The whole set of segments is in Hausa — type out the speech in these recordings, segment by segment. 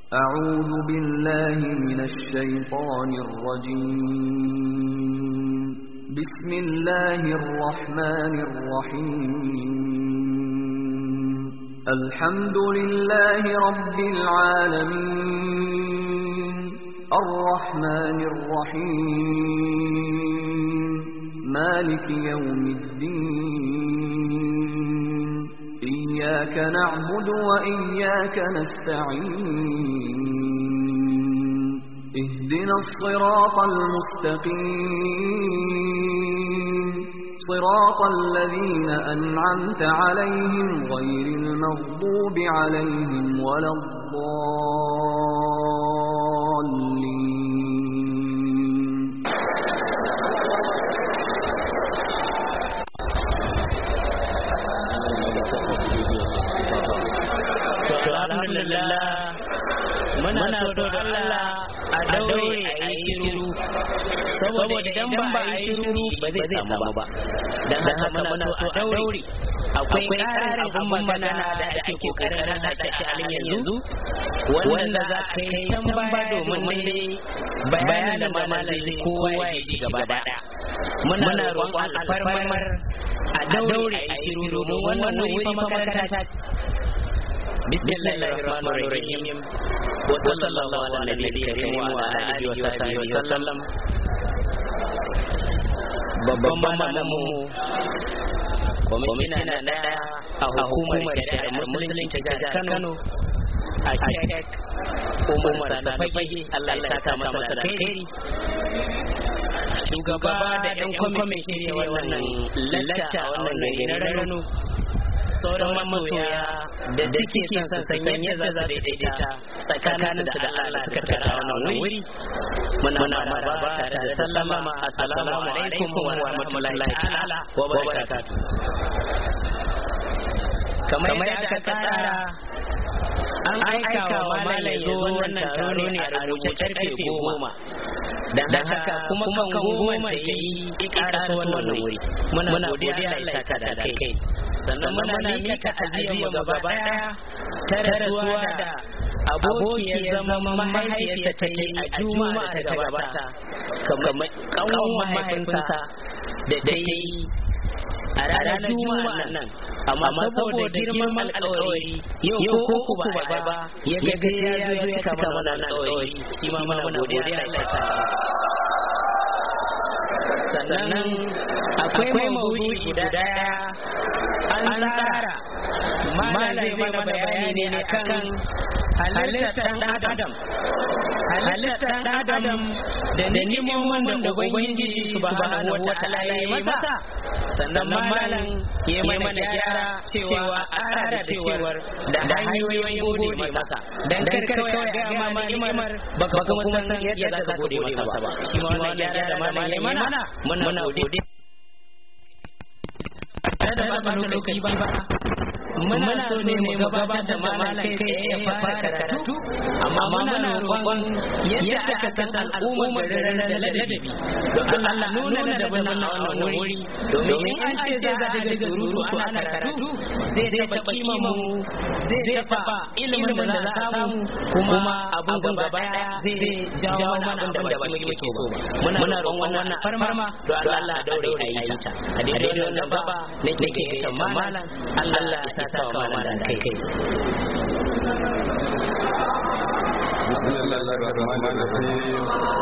أعوذ بالله من الشيطان الرجيم بسم الله الرحمن الرحيم الحمد لله رب العالمين الرحمن الرحيم مالك يوم الدين إياك نعبد وإياك نستعين اهدنا الصراط المستقيم صراط الذين أنعمت عليهم غير المغضوب عليهم ولا الضالين to alhamdulillah muna so da Allah a daure a yi shiru saboda idan ba a yi shiru ba zai samu ba dan haka muna so a daure akwai ƙarin abin magana da ake kokarin hada shi a yanzu wanda za ka yi can ba domin dai bayanin da malam zai kowa ya ji gaba daya muna roƙon alfarmar a daure a yi shiru domin wannan wuri makaranta ce بسم الله الرحمن الرحيم وصلى الله على النبي الكريم وعلى اله وصحبه وسلم babban malamu kwamishina na a hukumar shari'ar musulunci ta jihar kano a shek umar sanafage allah ya saka masa da alheri shugaba da yan kwamitin shirya wannan lacca a wannan gari na rano sauran masoya da suke son su san yadda za su daidaita tsakanin su da Allah suka tara wannan wuri muna maraba tare da sallama assalamu alaikum wa rahmatullahi ta'ala wa barakatuh kamar yadda aka tsara an aika wa malam zo wannan taro ne a rubuce karfe goma dan haka kuma kan goma ta yi ƙarasa wannan wuri muna godiya Allah ya saka da kai sannan muna mika ta'aziyya mu gaba daya ta rasuwa da abokiyar zaman mahaifiyarsa ta yi a juma'a ta gabata kamar kawon mahaifinsa da ta yi a ranar juma'a nan amma saboda girman alƙawari yau ko ku ba ba ya ga ya zo ya cika mana alƙawari shi ma muna godiya Allah ya saka sannan akwai maudu'i guda daya an tsara malam zai mana bayani ne akan halittar ɗan adam halittar ɗan adam da neman da ubangiji subhanahu wa ta'ala ya yi masa sannan malam ya mana gyara cewa ara da cewar da hanyoyin gode masa dan kar kawai ga ma ni'imar baka kuma san yadda zaka gode masa ba shi ma wannan gyara da malam ya mana muna gode da ba ta lokaci ba muna so ne mu gabatar da malam kai tsaye ya fara karatu amma muna roƙon yadda aka san al'ummar garin da ladabi don Allah nuna da wannan wannan wuri domin an ce za a daga surutu ana karatu zai taɓa kima mu zai taɓa ilimin da za a samu kuma abun gaba daya zai jawo mana abin da ba shi muke so ba muna roƙon wannan farma don Allah daure a yi ta a daidai wannan gaba nake ta malam Allah ya saka wa malam kai kai بسم الله الرحمن الرحيم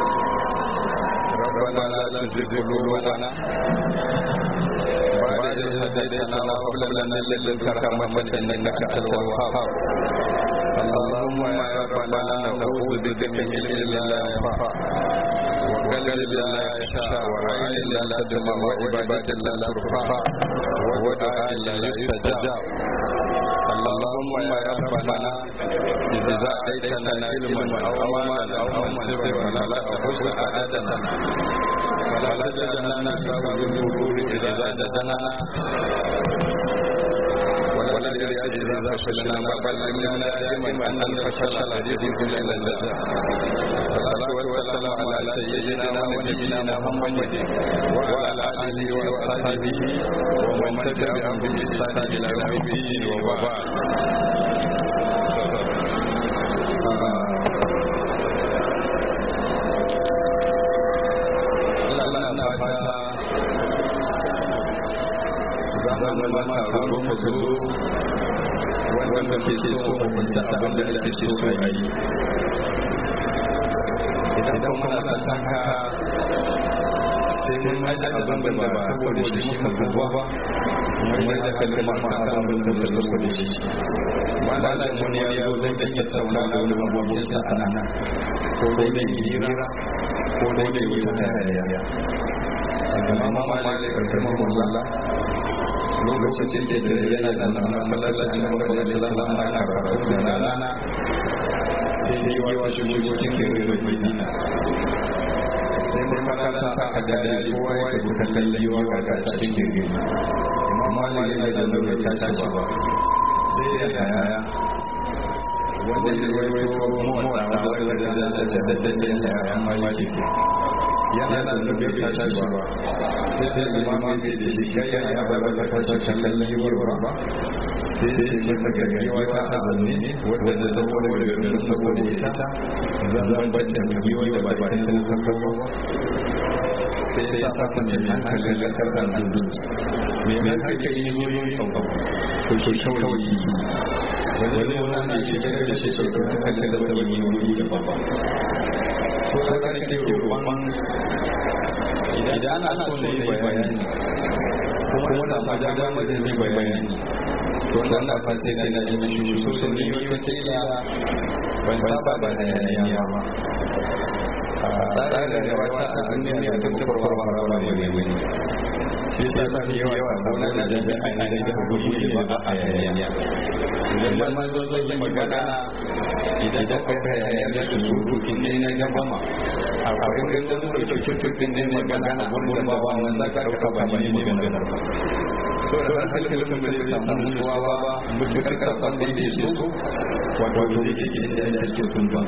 ربنا لا تزغ قلوبنا بعد إذ هديتنا وهب لنا من لدنك رحمة إنك أنت الوهاب اللهم يا ربنا نعوذ بك من علم لا ينفع وقلب لا يخشى وعين لا تدمع وعبادة لا ترفع ودعاء لا يستجاب اللهم يا ربنا إذا أتيتنا علما أو مالا أو منصبا فلا تخش سعادتنا ولا تجعلنا سبب الغرور إذا زادتنا والذي أجل فشلنا بل علمنا دائما أن الفشل الذي في النجاة والصلاة والسلام على سيدنا ونبينا محمد وعلى آله وأصحابه ومن تبعهم بإحسان إلى يوم الدين وبعد wanda ke so ko kwanci abin da ake so a yi idan muna son haka sai mun aje abin da ba saboda shi muka duba ba mun da kalmar ka kan abin da ba saboda shi ba da wani ya zo dan take tauna da wani mabukin sa ana ko dai da hira ko dai da wata hayaniya amma malik rahimahullah lokacin da yana da masallacin da da zama ana karatu da rana sai yi wa shigo cikin madina sai makaranta aka gari kowa ya tafi kallon yiwa ga ta cikin gari amma malik da nuna ta tashi ba sai ya haya wanda ya rawaito motsa wanda da da da da da da ya haya maliki yana da nuna ta tashi ba sai da imama ne da shi kai ya ba ba ta tashi kallon yiwa ba sai sai masa gaggawa ta azumi ne wadda da zama da garin saboda ita zan bata yiwa da ba ta tallafa ba sai ya sa kun jami hankalin da karɗar dudu mai mai hankali ne yoyin abu ko ke kawai wani wani na ke kira da shi sauƙin hankalin da zama yoyi da baba so ta ga ke roƙon idan ana so ne bayani kuma na samu dama da ne bayani to wannan fa sai sai na ji shi so so ne wata kila ban saba da hayaniya ba a tsarin da wata a duniya ta tabbara ba ba ne ne shi sa sa ne yawa gona da jami'a ne da gudu ne ba a hayaniya idan ma zo zo yi magana idan da kai hayaniya da surutu ne na gaba akwai wanda zo da cututtukin ne magana wanda ba wannan za ka dauka ba ne ne magana ba so da hankalin mutum da zai samu nutsuwa ba mutukar karfan da yake so wato zai ke cikin da yake sun ba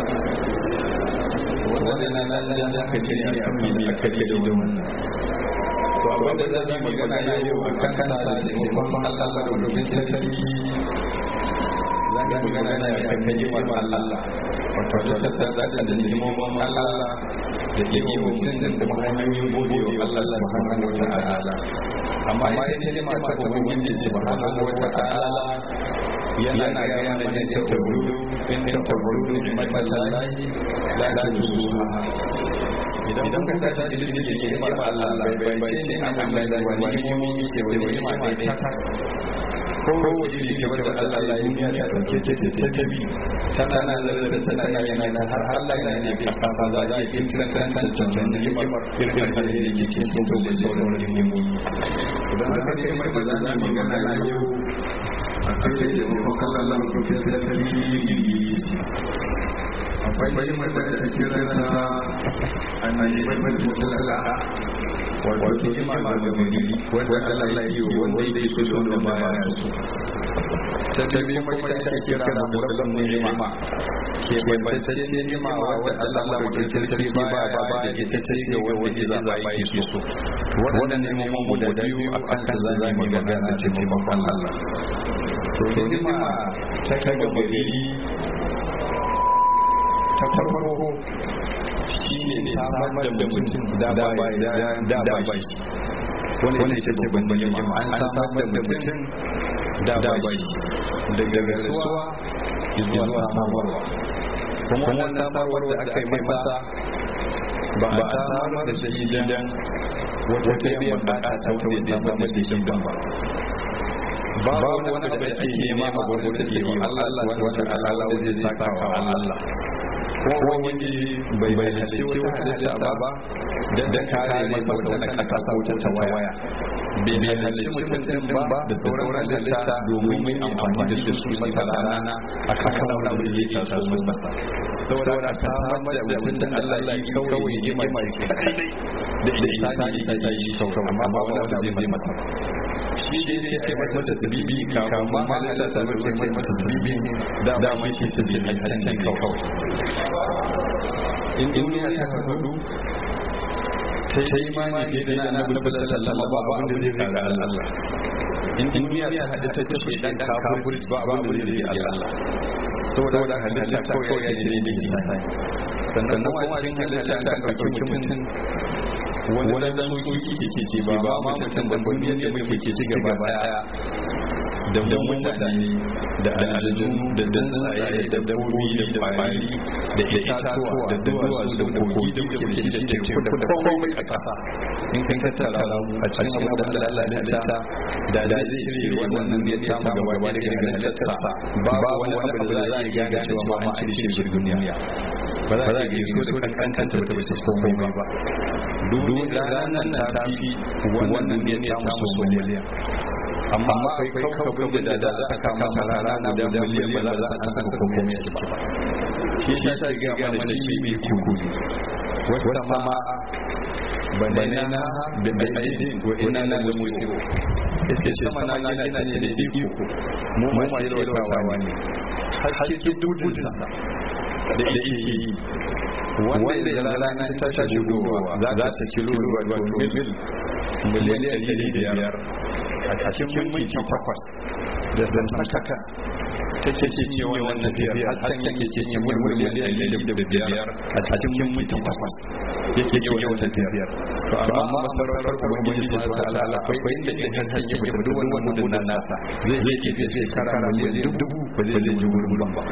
wannan na nan da aka ce ne a kan ne aka ce da wannan to abin da zan yi magana yau a kan kana da taimakon Allah da dokin sarki zan yi magana ya kan ni'imar Allah wato ta tattara da ni'imomin Allah da iya mutum da kuma hanyoyin gode wa Allah subhanahu wa ta'ala amma ita ce ma ta ubangiji subhanahu wa ta'ala yana ga mana ne ta tabburu in ta tabburu ne matallahi la la tuzuha idan ka ta ta ilimi da ke ba Allah bai bai ce an Allah da wani imomi ke wani ima ne ta ko wace ne ke da Allah ya duniya ta dauke ta ta ta bi tana lalata tana yana da har Allah yana ne ka sa za ya yi kiran kan kan can ne irin da yake cikin to da sauran imomi idan aka ne mai da za mu magana yau a kan da taimakon Allah ko ke da tarihi akwai mai mai da kira ta annabi mai mai mutala wato ima ma ga gari wanda Allah ya yi wanda yake so da wanda baya so ta biyu kuma ta ake kira da murabbin ni'ima ke bantacce ni'ima wanda Allah madaukakin sarki baya ba da ita ce ga wanda ya zaba yake so wannan ni'imomin guda biyu a kan su za mu magana ce taimakon Allah to ni'ima ta kai ga gari ta farko shi ne samar da mutum da bai da bai wani ita ce babban ni'ima an samar da mutum da bai daga rasuwa zuwa samarwa kuma wannan samarwar da aka yi masa ba a samar da shi dan wata biyan bukata ta wanda ya samar da shi ba babu wani abu da ake nema a gurin da ke wa Allah wata alala zai saka wa Allah ko wani bai bai hace wata halitta ba da kare masa wata na kasa ko ta waya bai bai hace mutum din ba da sauran halitta domin mai amfani da su masa rana a kan wani abu da yake taso masa saboda ta samar da mutum da Allah ya kawai yi mai kadai da isani isa yi kawai amma ba wani abu zai masa shi ne ya ce masa tasbibi kafin ma halitta ta zo ce masa tasbibi da ma shi tasbibi a can kawai in duniya ta haɗu ta yi mani fiye da na annabi sallallahu alaihi wasallam ba abin da zai kare Allah in duniya ta haɗu ta tafi dan kafirci ba abin da zai Allah saboda halitta kawai ya ce ne da sannan kuma cikin halitta ta ɗauki mutum wani dan soki ke ce ba ba ma mutum da duniyar da muke ke ci gaba daya da mutane da aljanu da tsuntsaye da dabbobi da kwari da itatuwa da duwatsu da kogi da kuke da shi da teku da komai kasa in kan tattara a cikin abin da Allah ya halitta da da zai cire wannan ya tamu gaba gaba da daga halittarsa babu wani abu da za a gane cewa ma an cire shi duniya ba za a ga so da kankanta ba ta bisa komai ba duk ranar ta fi wannan ya tamu so miliyan amma akwai kaukabin da da za a kama masa rana guda miliyan ba za a san ko komai ya ciki ba shi shi ta ga mana da shi mai kukuli wasu sama banana da aidin wa ina na da musiru ita ce sama na gina ne da iko mu ma shi rautawa ne haske dudunsa da yake yi wanda ya rana ta tashi gudowa za ta kilo wato mil miliyan ɗari biyar a cikin minti takwas da zantan saka take cinye wannan tafiyar hasken yake cinye miliyan ɗari da biyar a cikin minti takwas yake cinye wannan tafiyar to amma masarautar ubangiji su ta ala akwai inda inda hasken yake da duk wannan mudun nasa zai zai ke zai shekara miliyan dubu ba zai zai ji gurbin ba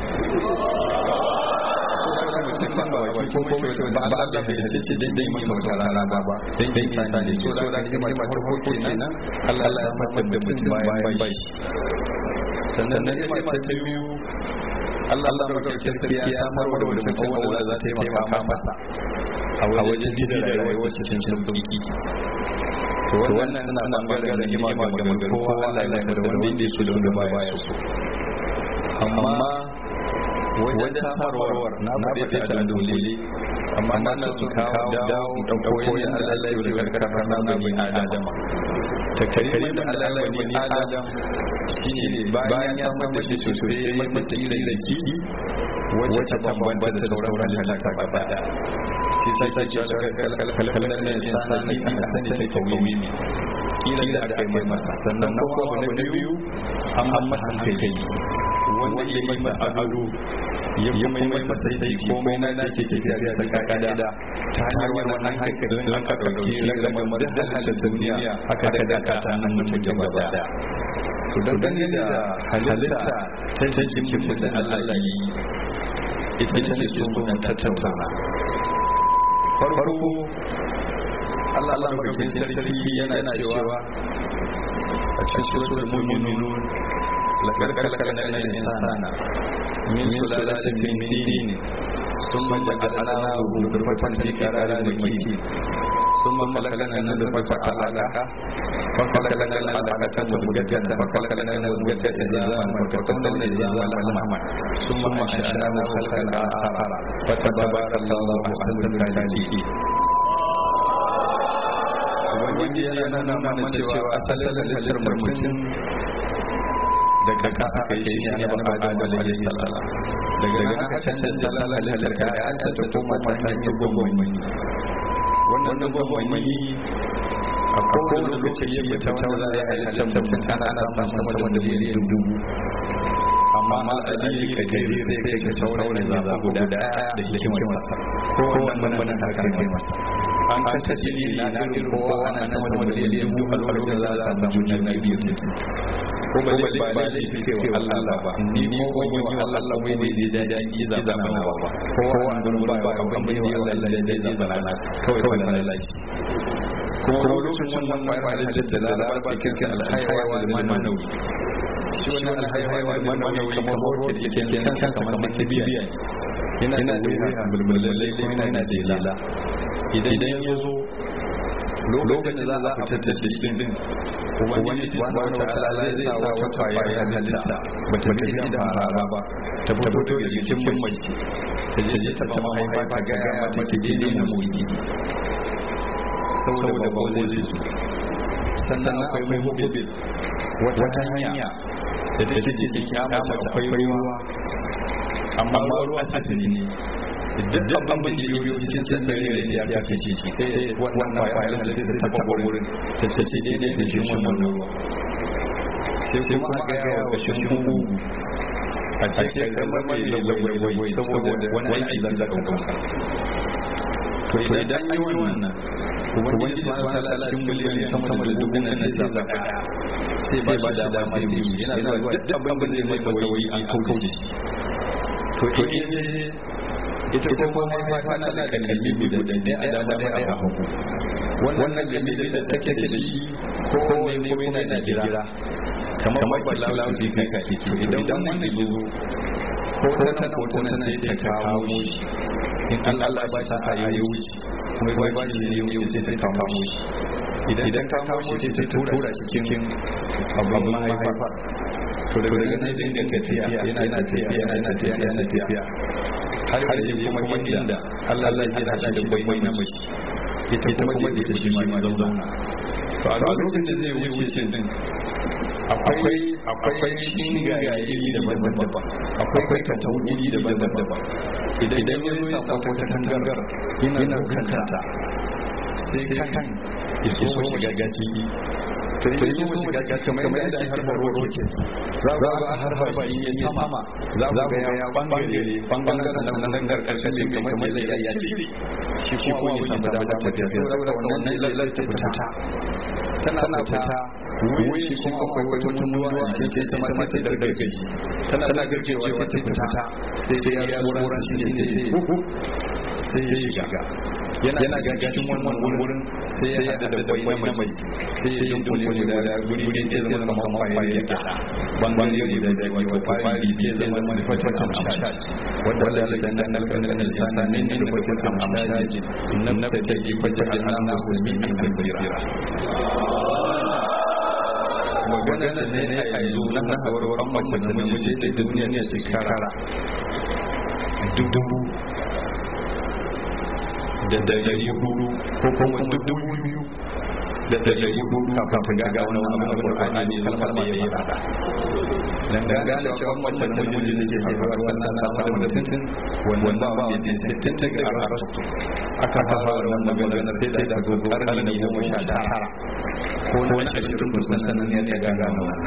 mutum ba wai ko ko ba Allah bai ce ce dai dai mai wata rana ba ba dai dai sai ne so da ni mai farko kenan Allah ya samar da mutum bayan bai sannan na ma ta biyu Allah Allah mai gaskiya ya samar da mutum wanda za ta taimaka masa a wajen jin rayuwar cikin sauki to wannan suna bangaren ni'ima ga mai kowa Allah ya da wanda yake so da wanda baya so amma wajen samarwar na faɗi ta da dole amma na sun kawo dawo da koyon Allah ya yi karkar na bani adama ta kare da Allah ya bani adam shine bayan ya samar da shi sosai ya masa tilla da ki wacce ta bambanta da sauran halitta gaba daya shi sai ta ce kalkalan ne sanani a sani ta kawimi kila da aka yi masa sannan ko abu na biyu an masa hankali wanda ya yi masa ado ya mai masa sai komai na da ke tafiya da kakada ta hanyar wannan hankali don aka ɗauki ragamar da halittar duniya aka daga ta nan mutum gaba daya to dangane da halitta ta jikin mutum da Allah yi ita ce ne so mun tattauna farko Allah Allah madaukakin sarki yana cewa a cikin suratul mu'minun laqad khalaqna al-insana min sulalatin min tin thumma ja'alnahu nutfatan fi qararin makin ثم خلقنا النطفة علقة فخلقنا العلقة مضغة فخلقنا المضغة عظاما فكسونا العظام لحما ثم أنشأناه خلقا آخر فتبارك الله أحسن الخالقين ubangiji yana nuna mana cewa asalin halittar mutum daga ka aka yi shi ne ba adam alaihi salam daga nan aka canza salon halittar ka an canza koma ta hanyar gwamnati wannan gwamnati a kowane lokaci ya fita wanda za a yi halittar mutum ana ana samun sama da miliyan dubu amma ma alili ka gari sai kai ga sauran zaɓa guda ɗaya da hikimarsa ko wannan wannan haka kai masa an kashe jini na irin kowa ana sama da miliyan dubu a lokacin za a samu juna biyu titi ko ba zai ba zai fi wa Allah ba ni ko wani wa Allah wai ne zai daɗi ya zama na ba kowa an gurin ba abin da ya Allah da zai zama na kawai na lalaci kuma lokacin wannan ƙwarar da laraba ba kirkin alhaiwa da manawi shi wannan alhaiwa da manawi kamar hoto da yake kansa kamar kibiya yana da wuya bulbulalle kuma yana da jela idan ya zo lokacin da za a fitar da shi din ubangiji subhanahu wa ta'ala zai sa wata kwayar halitta ba ta tafi da harara ba ta fito daga jikin mace ta je je ta mahaifa ta gaya mata ki daidai na motsi saboda ba zai zo sannan akwai mai mobil wata hanya da take jikin ya mace akwai ruwa amma ruwa asali ne duk abin da yiwu cikin sassare da ya kashe shi sai wannan kwayar da sai ta taba wurin ta ce ce daidai da shi wannan ruwa sai kuma aka yawa ga shi mugu a cikin kamar mai lagwai saboda wani aiki zan da ɗaukar to idan yi wannan ubangiji subhanahu wataala cikin miliyan sama da dubu nan sai zaba daya sai ba ba da dama sai yi yana zuwa duk abin da zai masa wayi an kauce shi to to in ita kuma mahaifa tana da kalli guda ɗaya a dama ɗaya a hagu wannan kalli da take da shi ko kowane kuma yana da gira kamar ba lafi kai ka ke to idan wannan ya zo ko tana ko tana sai ta kawo shi in Allah ba ta a yi wuce kuma ba shi ne yau sai ta kawo shi idan ka kawo shi sai ta tura cikin abin mahaifa to daga nan zai dinga tafiya yana tafiya yana tafiya yana tafiya har yanzu kuma inda Allah zai hada shi da bai na mace ita kuma da ita shi ma zauna to a lokacin da zai wuce din akwai akwai shingaye iri daban-daban akwai katau iri daban-daban idan ya zo ya samu wata tangar yana kanta sai kan ya so shiga gaci to in yi mu shiga gaci kamar yadda ake harbar rocket za ga a harbar ba in yi sama za ga ya bangare bangaren nan nan karkashin ne kamar yadda ya cire shi kuma ya samu damar tafiya saboda wannan lallar ta fita tana fita wai kuma akwai wata mutuwa a cikin sai ta ma sai da gargaji tana gargajewa sai ta fita sai ya wurin shi ne sai sai ya shiga yana gagashin wannan wurin sai ya hada da bai na mai sai ya dunkule guda da guri guri sai zama kamar kwaye ya gada bangare guda da wato fari sai ya zama manufacturing amshad wanda Allah ya dan dan kan kan lisanin ne da manufacturing amshad nan ta take kwatar da Allah su mi an basira magana da ne a yanzu na hasawar wan mace da namiji sai da duniya ne shekara dubu da dari hudu ko kuma dubu biyu da dari hudu kafin ga wani wani abin da ba ne kalmar da ya faɗa dan ga gane cewa mace da namiji da ke haihuwa sannan na samu da tuntun wannan ba wani ne sai sai ta ga arasu aka fara wannan magana sai da da zo karni na goma sha tara ko na ashirin kusan sannan ne ta gane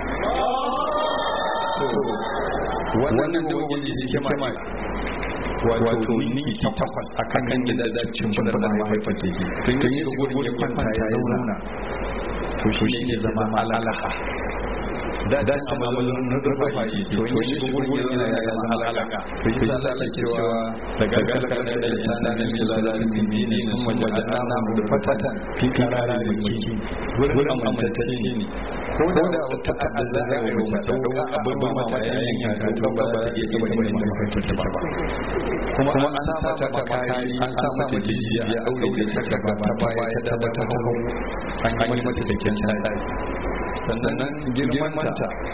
wannan wannan da wani hikima wato ninki takwas a kan kan gida da cin fadar da mahaifar teki tun yi da gurin ya kwanta ya zauna to shi ne zama alalaha da da ci mamalin na zurfafa ke to yi da gurin ya zauna ya zama alalaha to shi ta ala cewa daga garkar da da sana na mai zalalin bibi ne sun wajen ana mu da fatatan fi karara da maki gurin amintacce ne ko da wata ta'adda za a yi mace ɗauka abin ba mata yayin yanka to ba za ta iya zama inda mahaifar ta ba kuma an sa mata makari an sa mata jijiya ya aure da ta gaba ta baya ta ba ta hau an yi mata da kyan tsari sannan girmanta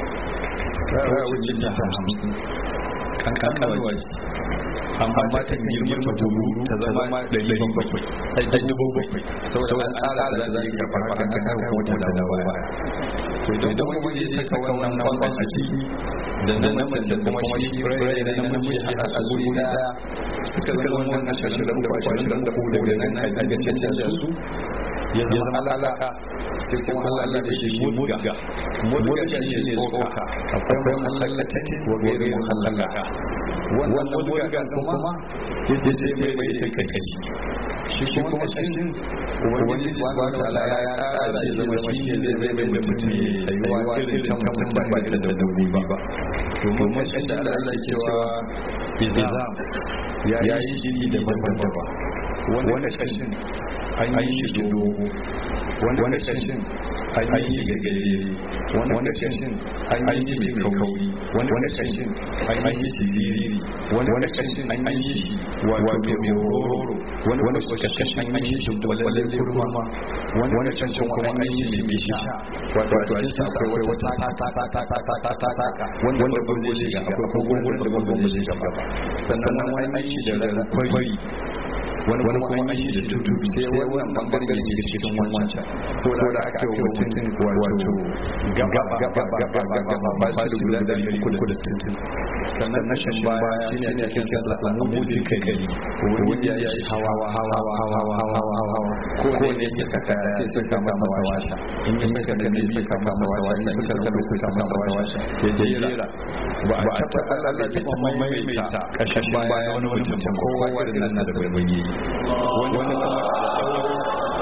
ta wuce ta hamsin kan kankanuwa ce amma ta girman ta buru ta zama ɗari bakwai ai ɗari bakwai saboda an tsara da za ta karɓar kan kan kuma ta dawo baya to idan wani ya saka wannan kwakwan a ciki da na namiji da kuma shi fure da na namiji a a guri daya suka zama wannan ashirin da uku ashirin da uku daga nan a daga canja su ya zama alaka sai kuma Allah da shi mudga mudga shi ne tsoka akwai muhallakati wa gairi muhallaka wannan mudga kuma yace sai mai bai ta kashi shi kuma kashin ubangiji subhanahu wa ta'ala ya kara shi zama shi ne zai zai mai mutum ya tsayuwa irin ta mutum ba ba da dabbobi ba domin mashin da Allah cewa izam ya yi shi daban-daban wanda kashin an yi shi dogo wanda kashin an yi shi gajere wanda kashin an yi shi mai kauri wanda kashin an yi shi siriri wanda kashin an yi shi wato mai hororo wanda kashin an yi shi walalen kurma wanda kashin kuma an yi shi mai sha wato a cikin sa akwai wata ta ta ta ta ta ta ta ta ta wanda ban zai shiga akwai kogon wanda ban zai shiga ba sannan wani an yi shi da kwari wani wani kuma an yi da tudu sai wannan bangaren da ke cikin wancan saboda aka yi mutum wato gaba gaba gaba gaba ba shi da guda dari uku da sittin sannan na shan baya shi ne ake cikin sa amudin kai gari wani ya yi hawa hawa hawa hawa hawa hawa hawa ko ko ne ya saka sai sai ka masa washa in ya saka da ne sai ka masa washa in ya saka da sai ka masa washa ya jera ba a taɓa Allah da taɓa maimaita ƙashin baya wani mutum kowa da nan da bai wani wani kuma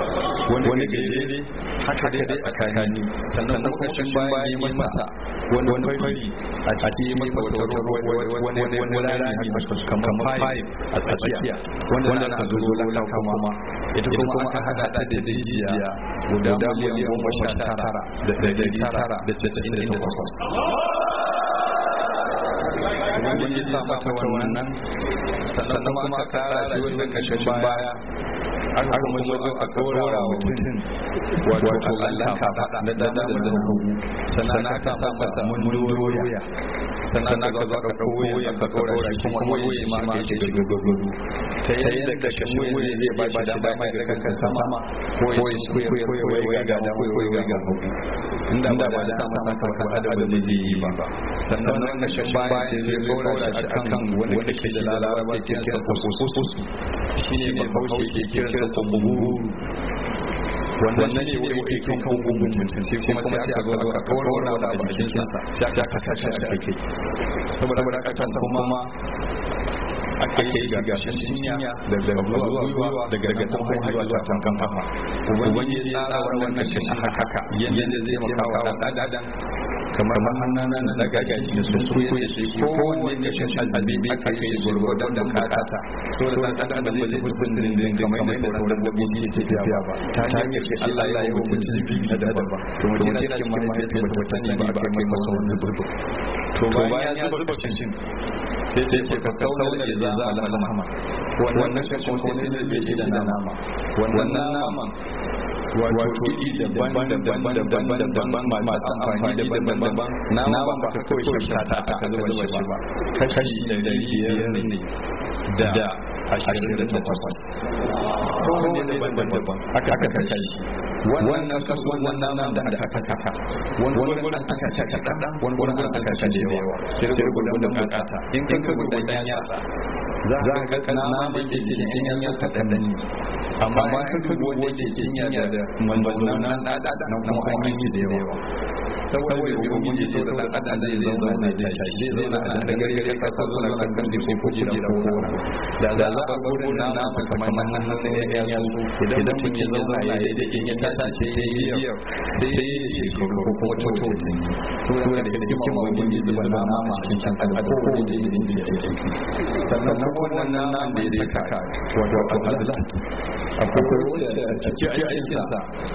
wani gajere haka dai a tsakani sannan kuma kashin baya yi masa wani fari a ciki masa wata wani wani rami haka kamar pipe a tsakiya wanda ana zo laka kuma ita kuma aka hada ta da jijiya guda miliyan goma sha tara da dari tara da casa'in da takwas wani ya sa mata wannan sannan kuma aka kara shi wannan kashin baya aka kuma zo aka dora mutum wato Allah ka faɗa na dada da na hagu sannan aka sa masa mundoya sannan aka zo aka ɗauko ya ka dora shi kuma wuya ma ma ke gudu ta yi da kashin wuya zai ba shi dama ya daga kan sama ko ya shi ko ya ga dama ko ya ga hagu inda ba da sa masa ka faɗa da ba zai yi ba sannan nan kashin baya sai zai dora shi akan wanda ke da lalawa ke kira sa kusu shine ne bahaushe ke kira sa buguru wannan ne wani ke kan kan gungun mutum sai kuma sai aka zo aka kawar wani abu a jikin sa sai aka sashi a kai saboda aka san kuma aka yi ga gashin cinya da daga zuwa gwiwa daga daga kuma zuwa ta tankan kafa ubangiji ya tsara wannan kashin haka yanda zai maka wa dan adam kamar hannana na daga gaji da su ko ya ce ko wanne ne shi azibi aka yi gurgurdan da bukata so da dan adam da zai hukun din din kamar da sauran dabbobi ke tafiya ba ta hanyar shi Allah ya yi mutum jibi na dabba to mutum yana cikin mahaifiyarsa ba ta sani ba ba kai masa wani zuba to bayan ya zuba cikin sai ce ce ka kauna da za a alhama wannan kashin ko sai da bai da nama wannan naman wato iri daban daban daban daban masu amfani daban daban nama ba ka kawai kyauta ta aka zuba shi ba kashi da biyar ne da ashirin da takwas kowane daban daban aka aka kashe shi wannan wannan naman da aka saka wani wani an saka shi kaɗan wani wani an saka shi da yawa sai gudan da bukata in kan ka gudan yan yatsa za ka ga nama da ke cikin yan yatsa kaɗan ne amma ma ka dubi wanda ke cinya da manzanna na ɗaɗa na kuma an yi da yawa saboda ubangiji so da dan adam zai zauna ne da shi zai zauna a da gari gari kasa zauna kan kan ko kujera ko kona da za a gurin na na kamar nan nan ne ya yanzu idan mutum ya zauna ya da in ya tashi sai ya yi sai ya yi ko kuma tautin to da da hikima ubangiji zuba na nama cikin kan adam ko da yake da yake sannan wannan nan da ya saka wato azlat akwai wacce a cikin aikinsa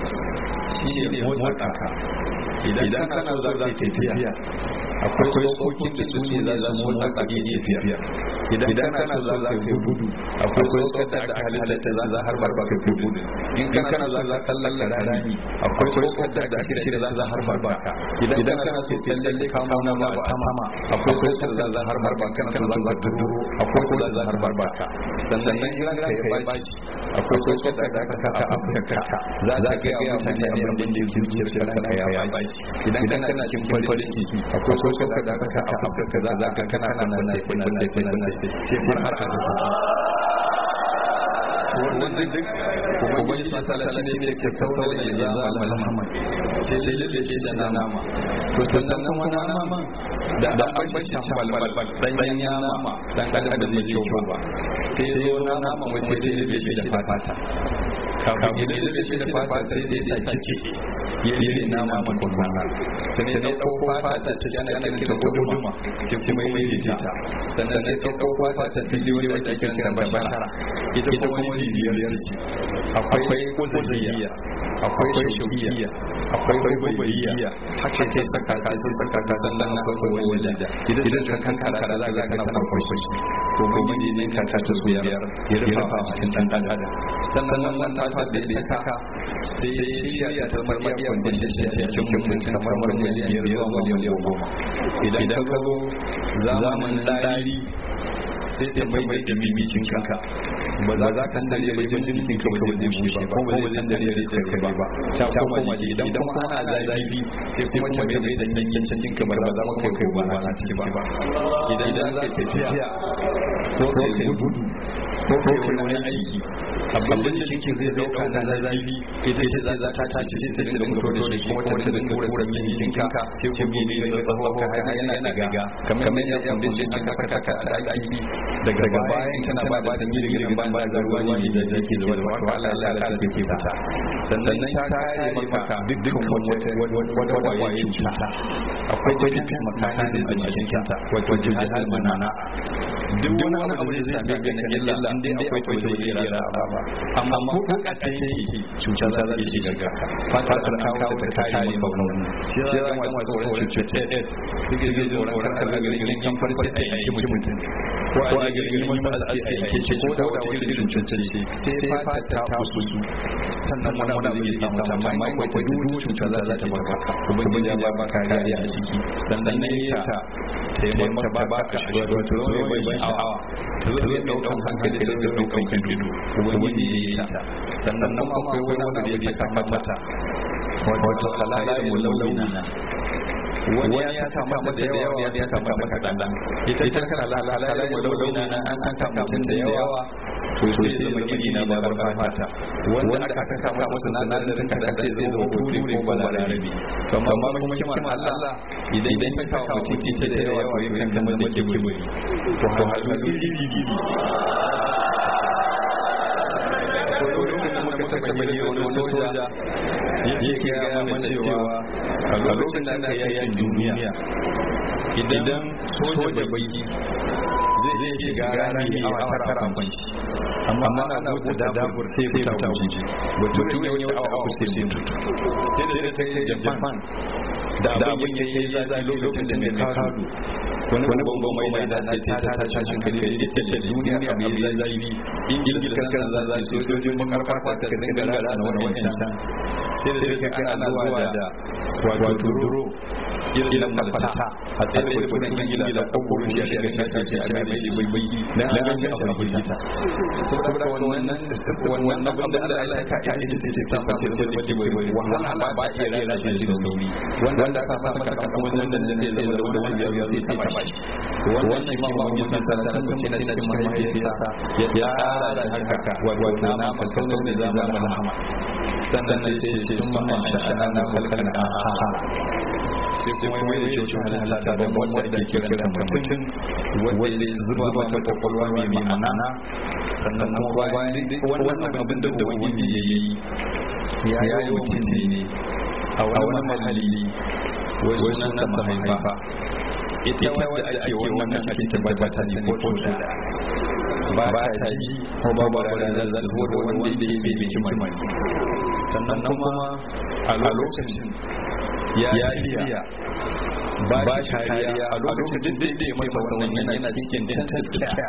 shi ne motsa ka idan kana so za ka tafiya akwai tsokokin da su ne za su motsa ka iya tafiya idan kana so za ka gudu akwai tsokar da aka halitta za za har barba ka gudu in kana so za ka lallaka rani akwai tsokar da aka shirya za za har barba ka idan kana so ka lalle ka mauna ma a tamama akwai tsokar da za har barba kan kan za ka duro akwai tsokar da za har barba ka sannan in ranka ya baci akwai tsokar da aka saka a fuskarka za ka ga mutane abin da ke zuciyar ka ya baci idan kana cikin farin ciki akwai tsokar da aka saka a fuskarka za ka kana kana sai sai sai sai sai har har wannan duk duk ubangiji masala shi ne ke saurar da ya zama alhamman sai sai lalle shi da nama to sannan kuma nama da da bambancin balbal dan ya nama dan adam da zai ciwo ba sai zo na nama wai sai lalle shi da fata kafin ya lalle shi da fata sai dai sa ciki ya yi nama makon rana sai ne ɗauko fata ta ci ana kiranta guduma sai kuma yi ta sannan sai ɗauko fata ta biliyoyi wadda ake kiranta bashara ita kuma wani biyar ce akwai kuziya akwai shaukiya akwai baibaiya haka sai saka sai saka ka sannan akwai wanda idan ka kankara da za ka kana farko shi ko kuma ne ka ta su biyar ya rufa a cikin dan adam sannan wannan ta da ya saka sai ya shirya ta zama iya kwandishin shi cikin mutum kamar miliyan biyar zuwa miliyan goma idan ka zo zamanin dari sai sai mai mai dami jikin ka ba za ka san dare bai jikin ka ba zai bushe ba ko ba zai san dare da kai ba ta koma ji idan kuma ana zafi sai kuma ta mai da sanyin cikin ka ba za ka kai ba na ciki ba idan za ka tafiya ko kai gudu ko kai wani aiki abin da cikin zai dauka na zafi ita ce za ta tashi sai sai da mutu da kuma ta da kura sanyin jikin ka sai ku bi ne da tsawo ka har yana gaga kamar yadda kundin aka saka ka a aiki daga bayan tana ba da sanyi da gidan ban da ruwa ne da yake zuwa da wato Allah ya sa ta ke fita sannan ta kare maka dukkan wata wata kwaye cuta akwai defense mechanism a cikin ta wato jihar manana duk wani abu da zai same ka na illa in dai akwai ta wajen ira da ba amma ko ka ta yi cuta za ta shiga ga fata ta kawo ta kare maka wannan shi ya zama masu tsoron cutar AIDS suke zai tsoron karkar da garin kan farce a yanki mutum ko a garin wani ba a yanke ce ko da wata irin cutar ce sai fata ta fusu sannan wani abu zai samu ta amma akwai ta duk cuta za ta baka ubangiji ya ba ka kariya a ciki sannan ne ta taimaka ba baka wato zai bai sha'awa ta zai daukan hankali da zai daukan kido ubangiji ya yi ta sannan nan akwai wani abu da ya saka mata wato halayen mulawina wani ya saka mata da yawa wani ya saka mata kaɗan ita ita kana halayen mulawina an saka mutum da yawa to sai ya zama iri na babar fata wanda aka saka masa sinadarin kaɗan sai zai zama turi ko balarabi kamar kuma kima Allah idan idan ya saka mutum ita da yawa to yakan zama da ke buri to halu iri iri lokacin da muka taɓa yi wani soja yake gaya mana cewa a lokacin da aka yakin duniya idan soja bai zai shiga rami a awa tara kwanci amma ana busa dabur sai fita wuce mutum ya wuce awa uku sai mutu sai da ta kai japan da abin ya yi zafi lokacin da mai kado wani babban mai mai da sai ta ta ta shi kai da ta ce duniya a mai zafi ingil kan za za sojojin makarfa ta ka dinga rana na wani wancan sai da ta kai ana zuwa da wato duro irin malfata a tsaye da kudin ingila da kwakwaro shi a daga shafi a mai shi bai bai na alamanci a bai gita saboda wannan wannan abin da Allah ya ka ya ita ce sa ta ce da bai bai wahala ba iya rera shi da sauri wanda aka sa masa kan wannan da zai zai da wanda ya yi sai ta bashi wannan shi ma ba mun san san mutum na cikin mahaifiyarsa ya tsara da haka wato na fuskantar da zamanin rahama sannan sai ce tun ma sha'ana na halkan a sai kuma mai da shi halitta ta ban wanda ke kira mutum wanda zuba mata kwakwalwa mai ma'ana sannan kuma bayan wannan abin da ubangiji ya yi ya yi mutum ne a wani mahalli wajen nan mahaifa ita wadda ake wannan a cikin tabbata ne ko da ba ta ji ko ba ba da zan zo da wanda ya mai hikima ne sannan kuma a lokacin ya shirya ba kariya a lokacin da ya masa wannan yana cikin intensive care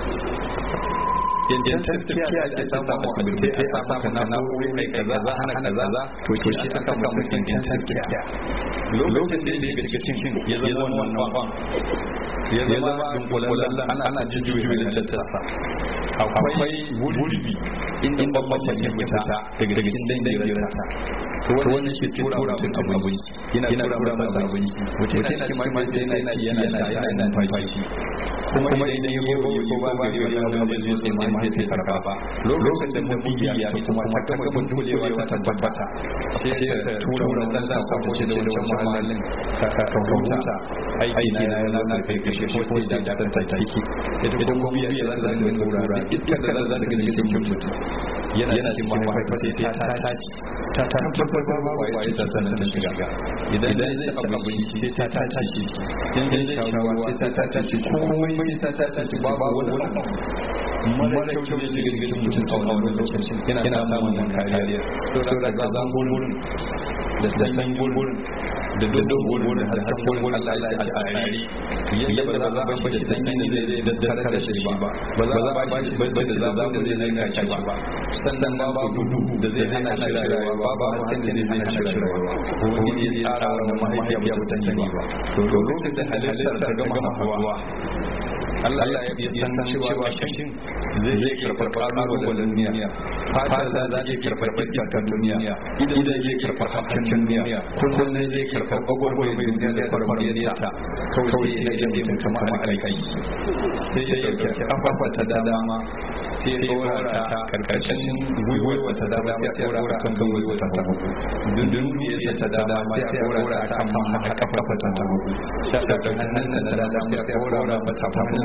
intensive care ake samu asibiti sai a samu na na'uri mai kaza za hana kaza za to ke shi aka samu intensive care lokacin da ya shiga cikin ya zama wannan kwan ya zama dunkulallen ana jujjuyi da tattasa akwai wurbi inda babban mace fita daga cikin dangirarta to wannan shi tura mutum abinci yana tura masa abinci mutum yana cikin mahaifa yana ci yana sha yana numfashi kuma idan ya gobe ko ba ba ya yi abin da zai sai mahaifa karba ba lokacin da mubiya ya kuma ta gama dulewa ta tabbata sai ta tura wannan da sa ko ce da wancan mahallin ka ka huta aiki na yana na kai kashe ko sai da ta take ita kuma biya za ta zama tura iskar da za ta ga cikin mutum yana cikin mahaifa sai ta tashi ta tabbatar ba kwaye ta sanar da shiga idan zai ci abinci sai ta tashi in zai sha ruwa sai ta tashi komai sai ta tashi babu wani mara kyau ne shiga cikin mutum a wani lokacin yana samun nan kariya so da ga zan gurin da sanyin gurin da dodon gurin da hasken gurin Allah ya ci a tsari yadda ba za a bashi da sanyin da zai daskar da shi ba ba za a bashi bashi da zaɓin da zai zanka shi ba sannan babu duhu da zai hana shi rayuwa babu hasken da zai hana shi rayuwa wani ya tsara wannan mahaifiya ba ta sani ba to lokacin halittar ta gama hawa Allah ya san cewa kashin zai zai karfar kalubalen duniya fata za ta iya karfar iska ta duniya idan zai karfar hasken duniya kullum zai karfar gwagwarwar duniya da farfariyar ta kawai sai ya yi mutum kamar alkai sai ya karfar kafafa ta dama sai ya ɗora ta karkashin gwiwa ta dama sai ya ɗora kan gwiwa ta hagu dundun ya ta dama sai ya ɗora ta kan kafafa ta hagu sai ya ɗora hannun ta dama sai ya ɗora ta kan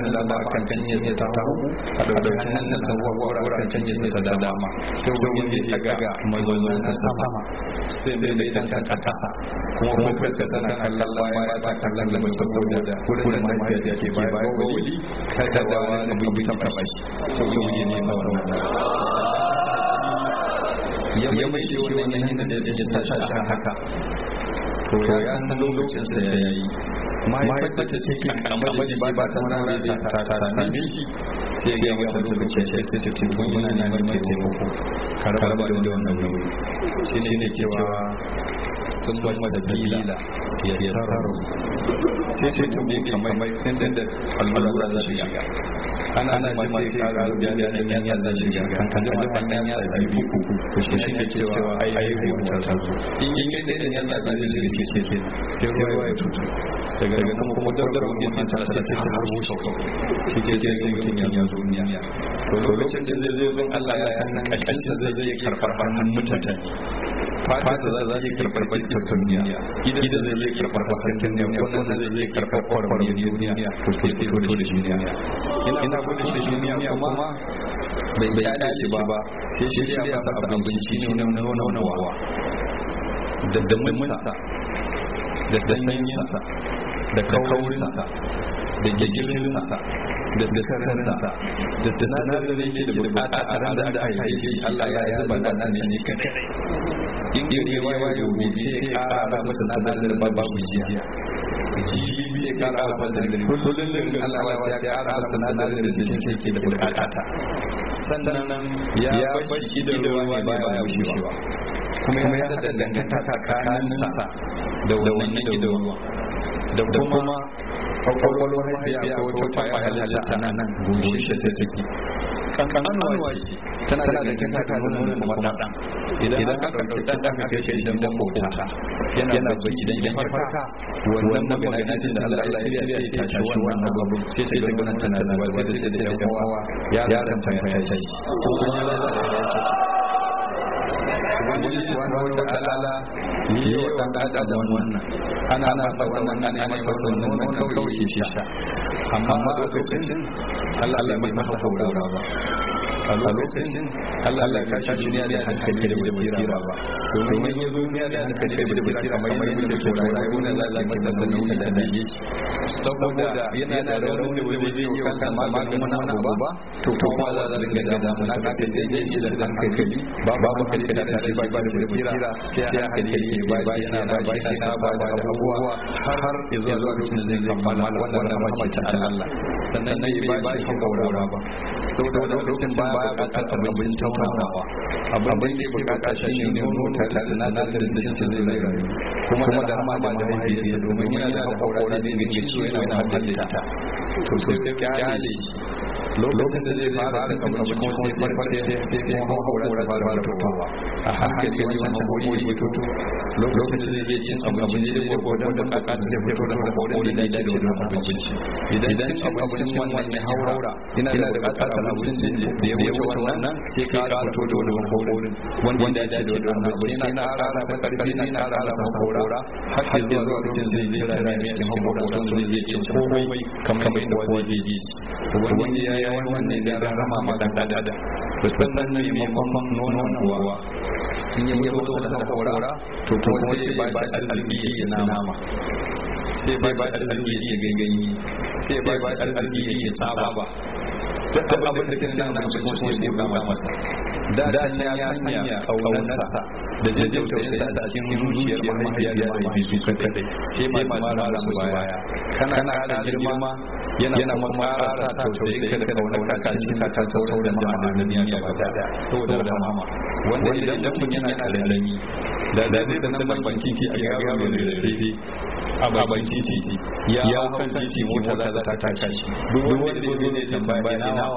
hannun da dama kan canye sai ta hagu a ɗauki hannun sa gwagwara kan canye sai ta dama sai wani ya daga mazaunin na sama sai dai da kansa kasa kuma kuma fuskar tana kallon baya ba ta kallon gaba saboda wurin da mahaifiya ke baya ga wuli kada da wani abu ta taɓa shi sai wani ne na wannan ya mai shi wani hannun da ya ta shi haka to ya san lokacin sa ya yi mahaifar da ta take kamar da ba ba ta wani da ta ta same shi sai ga mata lokacin sai sai ta ce kun yana neman taimako ka raba da wannan nauyi shi ne cewa sun ba mata dalila ya tsaro sai sai ta bi kamar tun da allura za ta shiga ana ana ji ma sai ka ga da da yan ya zai shiga kan kan da kan yan ya zai bi ku ku shi shi ke cewa ai ai sai mutar ta zo in in kai da yan ya zai shiga ke ke ke sai ruwa ya tutu daga daga nan kuma daudar mun ta ta sai ta harbo shi shi ke sai ga mutum ya zo duniya to lokacin da zai zo don Allah ya san kashin zai zai karfar hannun mutane fata za za yi karɓar bakin duniya idan zai zai karɓar bakin duniya wannan zai zai karɓar kwarkwar duniya to ke fito da duniya ina gudun da duniya kuma bai kyale shi ba sai shi ya masa abinci ne na nonawa da daminsa da sanyinsa da kaurinsa da gigirinsa da sararinsa da sinadarin da yake da bukata a ranar da aka haife shi Allah ya zuba da nan ne kadai in gari ya waye gobe sai kara masa sinadarin babu jiya jibi ya kara masa sinadarin kullum da Allah ya kara masa sinadarin da jikin sai ke da bukata sannan ya bashi da ruwa ne baya bushewa kuma ya da dangantaka tsakaninsa da wannan gidan ruwa da kuma kwakwalwar haifiya ko wata kwaya halitta na nan gushe ta take kankanuwa ce tana da dangantaka da nuna kuma dan idan aka ɗauki dan dan aka kai idan dan bauta yana bacci idan ya farka wannan magana ce da Allah ya shirya sai ta tashi wannan abu sai sai daga nan tana zuwa sai ta ce da yan uwa ya san san ya tashi ko kuma ya da Ubangiji subhanahu wa ta'ala yi wa dan adam wannan ana masa wannan ana masa wannan wannan kawai shi sha amma a lokacin Allah Allah mai masa haurawa ba a lokacin Allah Allah ka shi duniya da hankali da basira ba domin yin duniya da hankali da basira kamar yadda ke rayuwa ne za ta masa sanin da nayi saboda yana da raunin da zai yi wa kansa maganin wani abu ba to kuma za ta dinga da mun aka ce sai dai da hankali babu hankali da ta ba ba da basira sai hankali ke ba yana ba ba yana ba da abubuwa har zuwa lokacin da zai kammala wannan rahama ta Allah sannan ne ba shi hankali ba saboda lokacin ba baya bukatar abin taurawa abin da yake bukata shi ne nono ta da sinadarin da shi zai zai rayu kuma da hama da mahaifiyarsa domin yana da haƙaƙaura ne da ke ciwo yana da halitta to sai kyale shi lokacin da zai fara cin abinci kuma sai farfar sai sai haƙaƙaura ta fara fitowa a hankali wancan haƙaƙori ya fito lokacin da zai cin abinci da gwargwadon bukatar zai fito da haƙaƙorin da ya dace da abinci idan cin abincin wannan ya haura yana da bukatar abincin da ya wuce wannan sai ka ƙara fito da wani haƙorin wanda ya dace da wannan abinci yana ƙara masa ƙarfi yana ƙara masa haƙora har sai zuwa lokacin zai zai tara ne cikin haƙorin sun zai zai cin komai kamar yadda kowa zai ji wani ya yi wannan da rahama ma dan dada ba su san ne maimakon nonon kuwa in ya fito da haƙora to kuma sai ba shi arziki ya ci nama sai ba shi arziki ya ci ganganyi sai ba shi arziki ya ci tsaba ba duk abin da kina nan cikin kuma sai ba masa da da can ya sanya kaunarsa da jajjau tausayinsa a cikin zuciyar mahaifiya da mahaifi su kadai sai ma ma mara su baya kana kana girma yana yana kuma ƙara sa tausayi ka da kaunar ka cikin ka kan sauran jama'a na duniya gaba daya saboda rahama wanda idan mutum yana karami da da zai san ban titi a yaro mai rarrafe a baban titi ya hau kan titi mota za ta taka shi duk wanda zai ne tambaya nawa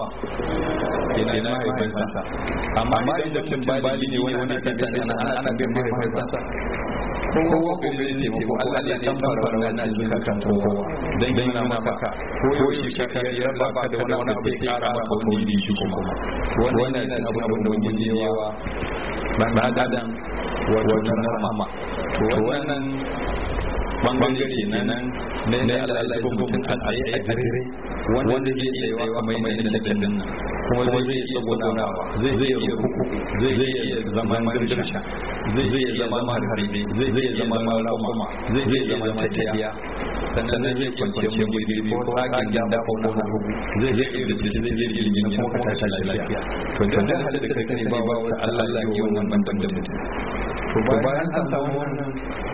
ina ina mahaifinsa amma idan mutum bali ne wani wani kan titi ana ana bin mahaifinsa kowa ko zai taimako Allah ne ya fara wannan zuka kan kowa dan gina maka ko shi ka kai ya raba ka da wani abu sai kara maka wani bi shi kuma wannan ne abu abin da wani yawa dan adam wannan rahama to wannan bangare na nan na na Allah ya ba mutum a tsaye a dire wanda zai iya yawa kamar yadda da din nan kuma zai iya tsagonawa zai iya rukuku zai iya zama girsha zai iya zama harbe zai iya zama raƙuma zai iya zama tafiya sannan zai kwanciya mu gidi ko tsakin gida ko na hugu zai zai iya ce zai zai iya yin kuma ka tashi lafiya to da zai hada da kai ba wata Allah ya yi wannan banban da mutum to bayan an samu wannan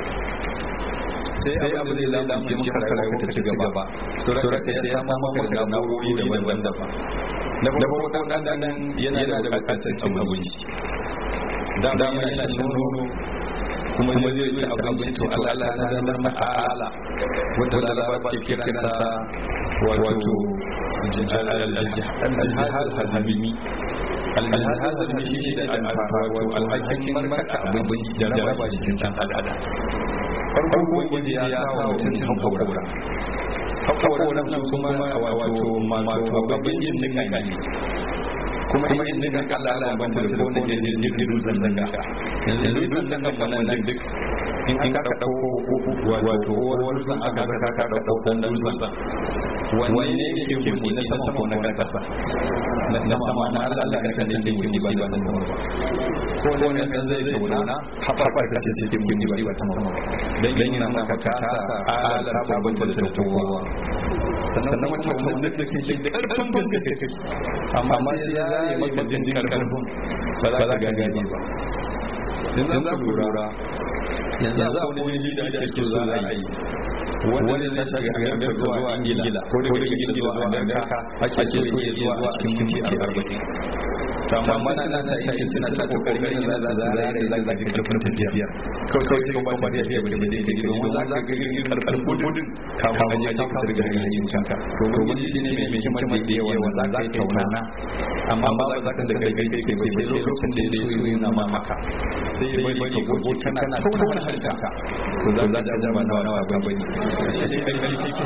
sai abu zai zama ce maka rayuwa ta ci gaba sura ta ya samu maka da na'urori daban-daban na farko dan dan yana da bukatar cin abinci dama yana shan nono kuma zai ci abinci to Allah ta zama masa ala wanda laraba ke kira sa wato al-jihad al-habimi al-jihad al-habimi shi da wato al-hakim marka abinci da raba cikin dan adam farko ubangiji ya sa wa mutum haƙaura haƙauran su kuma wato wato abincin da kan yi kuma kuma in dinga kalla Allah ban da ko ne da jirgin dutsen zanga yanzu dutsen zanga nan duk in an ka dauko wato wani dutsen aka saka ka dauko dan dutsen wani ne yake gudu na sama ko na kasa na sama na Allah Allah kan da yake gudu ba na sama ba ko ne kan zai tauna haɓar ka ce cikin gudu ba ta sama dan yana maka kasa ala ta banta da kowa sannan mutum da kake da karfin gaske amma sai ya yi maka jin karfin ba za ka gane ba yanzu za ku lura yanzu a wani jini da ake so za a yi wani ta shiga amerika zuwa ingila ko daga ingila zuwa amerika ake so ya zuwa a cikin minti arba'in amma mana na ta yi suna ta kokarin yin za su zare za ka ji karfin tafiya kawai sai kuma ba tafiya ba da yake domin za ka ga irin karfin gudun kafin a je ka fitar da hanyar canka to domin shi ne mai hikimar da yawa wanda za ka tauna amma ba za ka da kai kai kai kai sai lokacin da ya so yana ma maka sai ya bai ka gogo kana tauna harshenka to za ka ja ba na wasa ba ne shi kai kai kai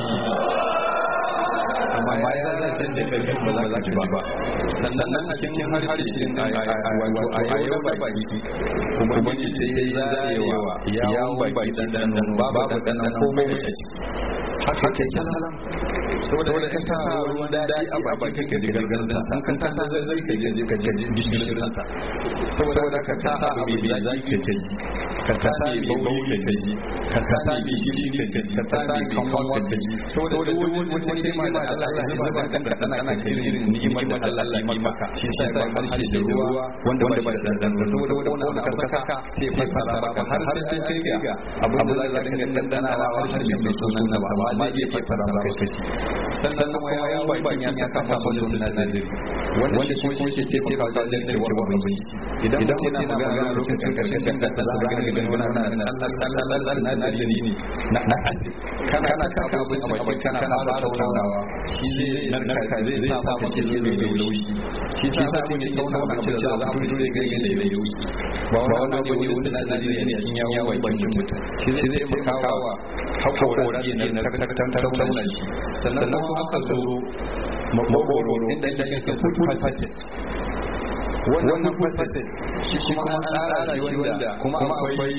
amma ya za ta ce kai ba za ka ci ba ba sannan nan a cikin harshe din wato a yau ba baki kuma ji sai ya zarewa yawon baki dan dan babu dan dan komai a ciki haka ke salam saboda wanda ka sa ruwan daɗi a baki ka ji gargansa an kan sa zai zai ka je ka je bishirin sa saboda ka sa abu mai zai ka ji ka sa mai bauri ka ji ka sa mai gishiri ka ji ka sa mai kanwa ka ji saboda wata kima da Allah ya zuba kan da kana kana irin ni'imar da Allah ya yi maka shi sa ba harshe da ruwa wanda wanda ba da dan saboda wanda ka saka sai fasara maka har sai sai ga abu da za ka dinga dandana wa harshe mai sunan na ba amma zai fasara maka kashi sannan kuma ya yi bakin ya saka masa wani sinadari wanda shi kuma ke ce maka wajen narkewar abinci idan mutum yana magana lokacin karshen da ta za ka gani wani na sinadari ne na asiri kana kana saka abinci a baki kana fara taunawa shi zai narka zai sa maka shi zai mai lauyi shi ta sa kun yi tauna abinci da za a fito zai gani da lauyi ba wani abu ne wani sinadari ne cikin yawon bakin mutum shi zai taimakawa haƙoƙora ne na tattauna shi sannan kuma aka zo makogoro inda ake kan food passage wannan passage shi kuma an tsara shi wanda kuma akwai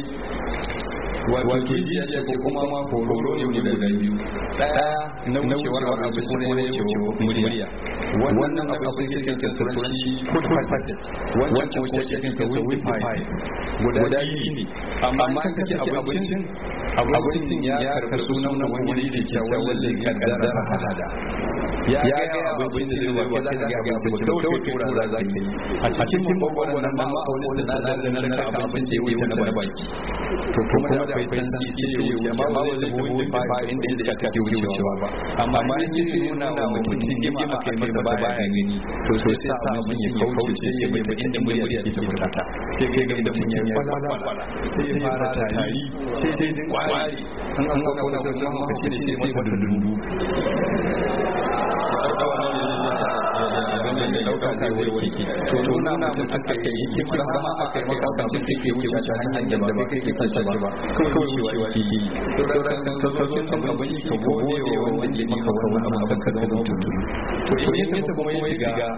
wato jiya ce kuma ma horo ne guda biyu daya na wucewar abinci ko ne wucewar murya wannan abu sai cikin turanci food passage wancan ko cikin sa wind pipe guda biyu ne amma kan kace abincin abincin ya karɓi sunan wani da ke wanda zai kaddara hada ya ga abinci da zai ba za ka ga abinci ba dauke tura za za yi a cikin babban wannan ma a wani sinadarin na narka abinci ya wuce na baki to kuma da bai san shi sai ya wuce amma ba zai tafi wani fa inda iska take wucewa ba amma ma in yi nuna wa mutum hikima kai masa baya gani to sai sa abin ya kauce sai ya bai inda murya ke ta fita sai kai ga da mun ya kwala sai ya fara tari sai dai kwari an an ga wani sai kuma ka ce sai masa dundu dauka ta zai warke to nuna mutum aka yi yake kuma zama aka yi maka mutum take wuce ta hanyar da ba kai ke sace ba kawai wucewa yake yi sauran kalmocin cin abinci ka gode wa wanda ya maka wani abu da ka zama mutum to in yake kuma ya shiga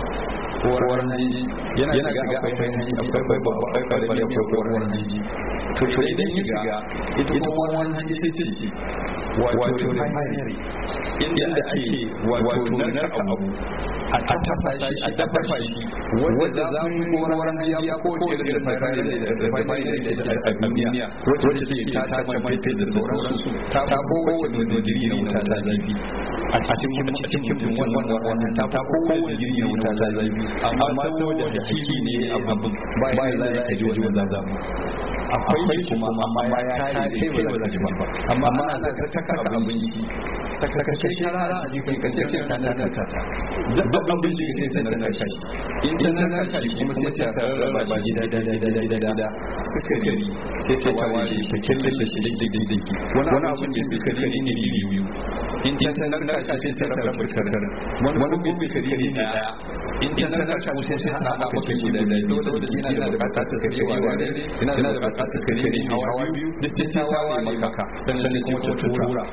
kowar hanji yana shiga akwai hanji akwai babba akwai karfi akwai kowar hanji to idan ya shiga ita kuma wani ita ce wato refinery inda ake wato narka abu a tafafa shi a tafafa shi wanda za mu yi koran jiya ko ce da refinery da a duniya wacce take ta ta mai da sauransu ta kowace digiri na wuta ta zafi a cikin cikin wannan wannan ta kowace digiri na wuta ta zafi amma saboda hakiki ne abin ba ya za a ji wajen zazamu akwai shi kuma amma ya kare kai ba za ka ba amma ana da ka saka abinci saka kai shara a jikin ka ce ta nan ta ta duk abinci ke sai ta narka shi in ta narka shi kuma sai ta rarraba ba gida da da da da da suka gari sai ta ta ware ta killace shi dake dake wani abin da suka gari ne biyu in ta narka shi sai ta rarraba karkar wani kuma kari ne daya in ta narka shi sai ta haɗa maka shi da da saboda yana da bukatar ta karewa da yana da bukatar ta kare ne hawa biyu duk sai ta ware maka sannan kuma ta tura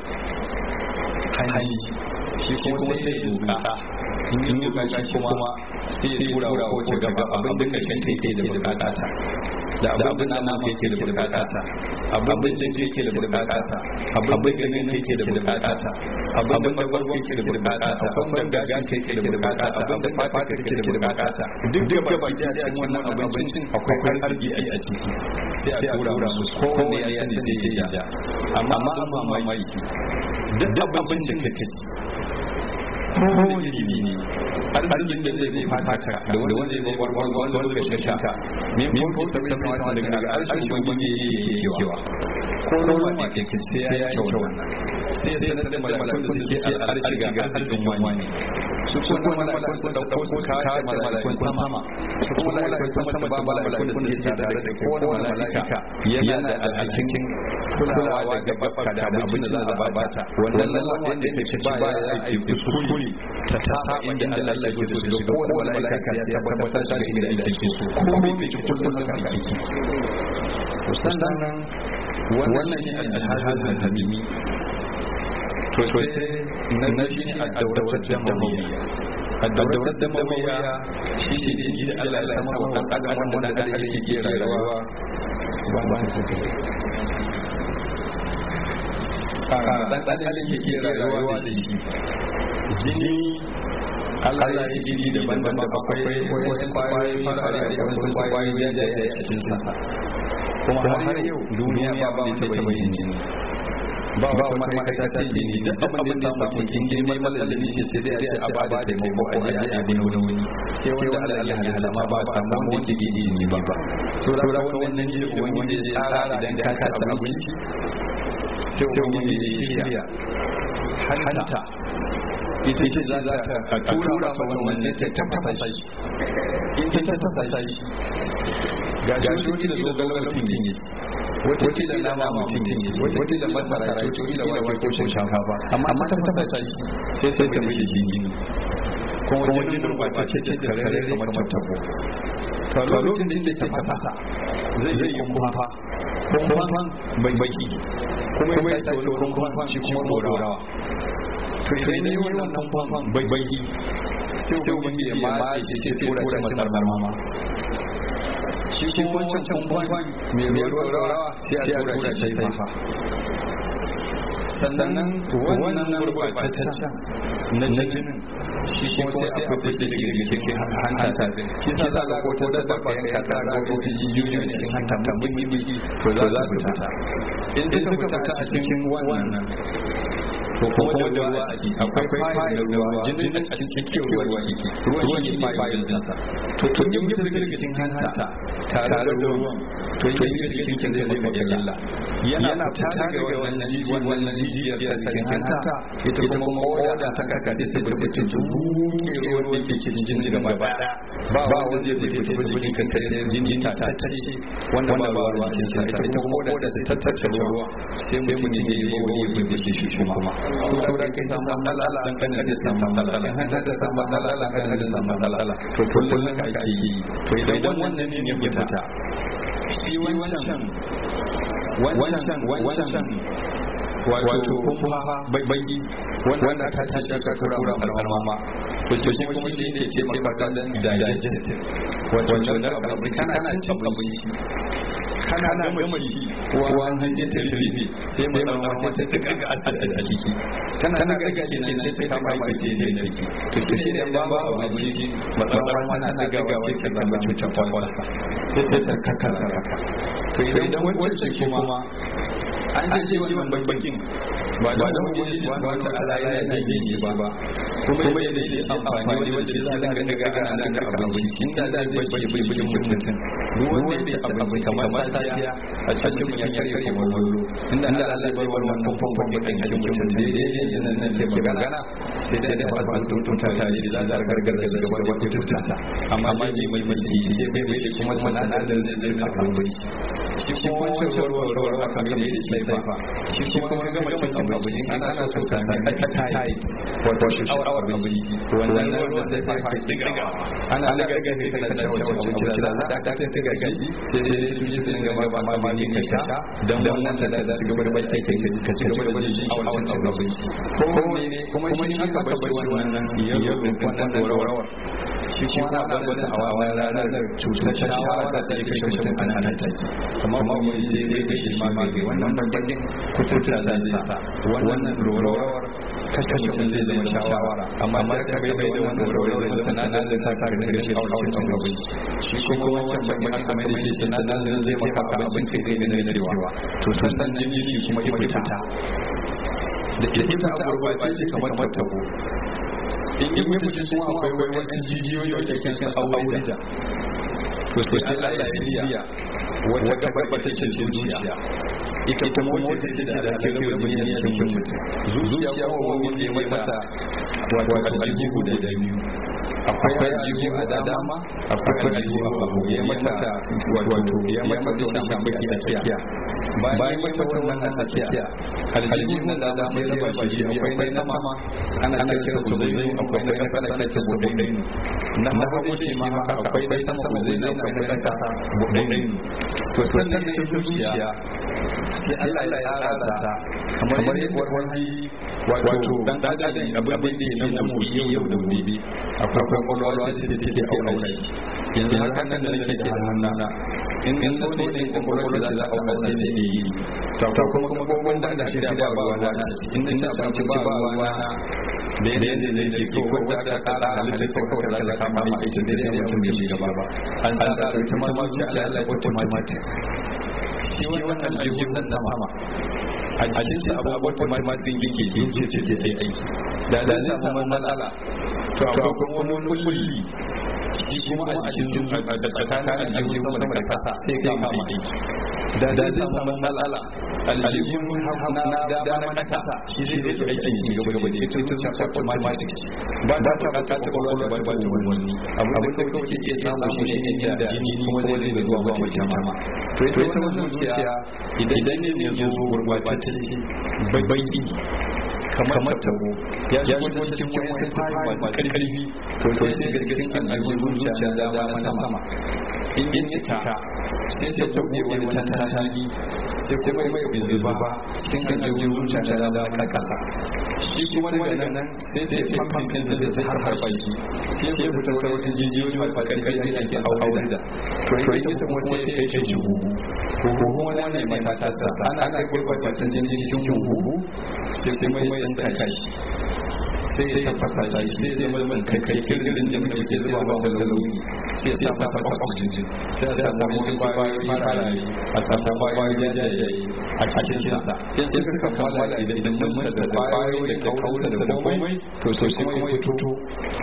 hanji shi kuma sai doka in yi doka shi kuma sai ya tura wa wace gaba abin da kashin kai ke da bukata da abin da nama ke da bukata abin da jin ke da bukata abin da ganin ke da bukata abin da barko ke da bukata abin da gaga ke da bukata abin da fata ke da bukata duk da gaba da cikin wannan abincin akwai arziki a ciki sai a tura musu kowanne ya sani zai yi ja amma an mamaki duk abincin da kake ci kowane ilimi ne arzikin da zai fata ka da wanda zai zai wanda wanda ka shaka min ko ta bai kamata daga daga arshin ubangiji yake kewa ko ruwa ne ke sai ya yi kyau wannan sai sai sanar da malakun da suke al'arshi ga arzikin wani su kuma malakun sun dauko su kawo malakun sama su kuma malakun sama ba malakun da suke tare da kowane malaka yana da alhakin kulawa da gabaka da abin da za a bata wannan lalata da ke ci ba ya yi kuskure ta saba inda Allah ke so da kowane malaka ya tabbatar da inda yake so ko bai ci kullum haka yake sannan wannan shi al-jihad al-hadimi to sai na shi ne ad-dawlat ad-damawiyya ad-dawlat ad-damawiyya shi ne jiji da Allah ya sama wa adam wanda da Allah yake rayuwa ba ba dan dan Allah yake rayuwa da shi jini Allah ya yi jini daban-daban akwai wasu kwayoyi farare da wasu kwayoyi jajaye a cikin sa kuma har yau duniya ba ba wanda ta yin jini ba wata ma'aikata ta jini duk abin da samu cikin girman mallali ce sai dai a ba da taimako a ji a bin wani wani sai wanda Allah ya halitta ma ba ba samu wanda ke jini ba ba saboda wannan jini wanda ya tsara idan ka ci abinci sai wanda ya shirya hanta ita ce za ta tura fa wannan ne ta tafasa shi in ta tafasa shi ga shoki da zogalar mutum ne wata da nama mutum ne wata da masara wata da wake ko shinkafa amma ta tafasa shi sai sai ta mishi jini kuma wajen gurbata ce ce karare kamar tabo to lokacin da ke tafasa zai yi kumfa kumfan baki kuma ya sake wani kumfan shi kuma dorawa to idan ne wannan kumfan baki sai wani ya ma shi sai tura ta matar mama shi kuma wancan kumfan mai ruwa rawa sai a tura shi sai fa sannan wannan gurbataccen na jinin shi kuma sai a fito da shi daga cikin hanta shi sa za ko ta da baka yanka ta ga ko su jijiyoyi a cikin hanta ta mushi mushi to za su fita in dai suka fita a cikin wannan to kuma da ruwa a ciki akwai fayi na ruwa jinin a cikin cikin ruwa ciki ruwa ne fayi sa to to in yi daga cikin hanta tare da ruwan to in yi daga cikin zai zai maka illa yana fita daga wannan jijiyar wannan jijiyar ta cikin hanta ita kuma koda da saka ka sai sai burbuce buke ruwan da ke cikin jini gaba daya ba wanda zai fita fita cikin ka sai jini ta tattace wanda ba ruwa cikin sa ita kuma koda ta tattace ruwa sai mutum ya yi bawo ya burbuce shi kuma su saura kai samu matsala dan kan da samu matsala in hanta ta samu matsala kan da samu matsala to kullun ka ake yi to idan wannan ne ya fita shi wancan wancan wancan wato kuma baki wanda aka tashi aka kura al'amma to shi kuma shi ne ke taimaka da digestive wato da abinci kana cin abinci kana gama ci ruwan hanji ta rufe sai mai zama sai ta kaga asir a ciki tana ga gaji ne sai ta kama ita ce ne ciki to shi ne ba ba abinci matsalar ma tana gagawa sai ka zama cutar kwalwarsa sai ta kakasa haka to idan wancan kuma an ce wannan babbakin ba da wani shi ba wata ala yana jin shi ba kuma yadda shi amfani wanda shi za ka ga ga ana ga abinci inda da zai bashi bikin mutum duk wanda ya ci abinci kamar safiya a cikin mutum ya karye kumallo inda Allah Allah bar wannan famfon bakin cikin mutum daidai ne nan nan ke magana sai dai da ba su tunta ta ji za ta gargaza da gaba da tunta amma ma ji mai mai ji sai mai kuma sanadar da zai ka abinci shi kuma wancan ruwa ruwa aka mai da shi sai fa shi kuma ga gama cin abinci ana ana so ka ta appetite wato shi shawar abinci wannan ruwan da sai fa diga ana ana ga ga sai kana cewa abinci da za ta ta ta ga gaji sai sai su ji sun ga ba ma ma ne ka sha dan wannan da da ci gaba da bai kai ka ci gaba da jin shawar abinci ko ne kuma shi aka bar wannan yau wannan dorawar shi kuma na ba da a wannan ranar cutar shawara da ta kai mutum ana nan take amma ba mu yi zai kai shi ma mai wannan bakin kuturta za zai sa wannan rorawar kashe mutum zai zama shawara amma da ka bai bai da wannan rorawar zai zama sanan zai sa ka rike shi a cikin abin shi kuma wancan bakin aka mai da shi sanan zai maka abinci kai ne na cewa to sannan jini kuma ya fita da ita a gurbace ce kamar tabo in yi mutum kuma akwai wai wasu jijiyoyi da ke kan aure da to sai Allah ya shirya wata gaba ta ce zuciya ita kuma wata ce da da ke rubuta bayan cikin mutum zuciya ko wani ne mata wato aljihu da biyu akwai aljihu a dama akwai aljihu a hagu ya mata wato ya mata da shambaki a tsakiya bayan mata wannan a tsakiya aljihu na da dama ya raba shi akwai na sama ana kira su zai akwai na kasa ana kira su budai na hagu shi ma haka akwai na sama zai akwai na kasa budai to sannan da zuciya sai Allah ya tsara ta kamar yadda wani wato dan adam abin da yake na motsi yau da gobe akwai kwakwalwa ce da take aure shi yanzu haka nan da nake da hannuna in in so ne ne kwakwalwa da za a aure sai ne yi to kuma kuma kuma da shi da ba ruwa na in ci abinci ba ruwa na da yadda zai ke ko ko da tsara halitta ko ko da za ka kama ita sai dai mutum bai gaba ba an tsara ita ma zuciya Allah automatic shi wannan aljihun nan sama a cikin sa abubuwan tumatin yake yin ce ce sai aiki da da zai samu matsala to akwai kuma wani kulli shi kuma a cikin tsakanin aljihun sama da kasa sai kama aiki da da zai samu matsala aljihun na dama na kasa shi zai zai aikin shi gaba gaba da ita zuciya automatic ba ta bukatar kwakwalwa ba ba wani abu da kawai ke iya samu shi ne inda jini kuma zai zai zuwa ba wata jama to ita wannan zuciya idan ne ya zo gurbatacce baki kamar tabo ya shigo cikin wani fari masu karfi to sai ga cikin aljihun zuciya da dama na sama in ya cika sai ta buɗe wani tantani sai kuma mai zuba cikin aljihun zuciya da dama na kasa shi kuma daga nan sai ta famfin ɗin da ta har har baki sai ya fita ta wasu jijiyoyi masu karfi da ake aure da to ita kuma sai kai shi huhu huhu wannan mata ta sa ana kai gurbataccen jini cikin huhu sai kuma ya tsanka shi sai ta fasa shi sai zai mai kai kai kirkirin jini da ke zuba masa launi sai sa masa oxygen sai a samu wani kwayoyi farare a samu kwayoyi jajaye a cikin sa sai suka fara idan mun da kwayoyi da kauta da komai to sai kuma ya fito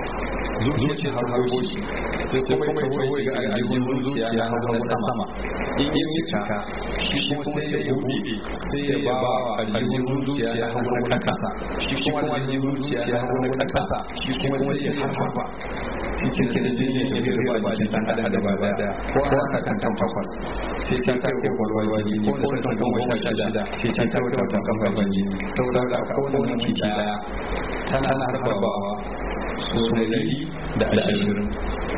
zuciya har harbo shi sai kuma ya tawo ga aljihun zuciya na hagu na sama in yi cika shi kuma sai ya buɗe sai ya ba wa aljihun zuciya na hagu na ƙasa shi kuma aljihun zuciya na hagu na ƙasa shi kuma sai ya harba cikin kirjin ne ke riba ba shi dan adam da ba daya ko aka kan kan takwas sai ta kai ko kwalwar jini ko da san kan wata shida sai ta kai wata kan gaban jini saboda ko da minti daya tana harbawa so dari da ashirin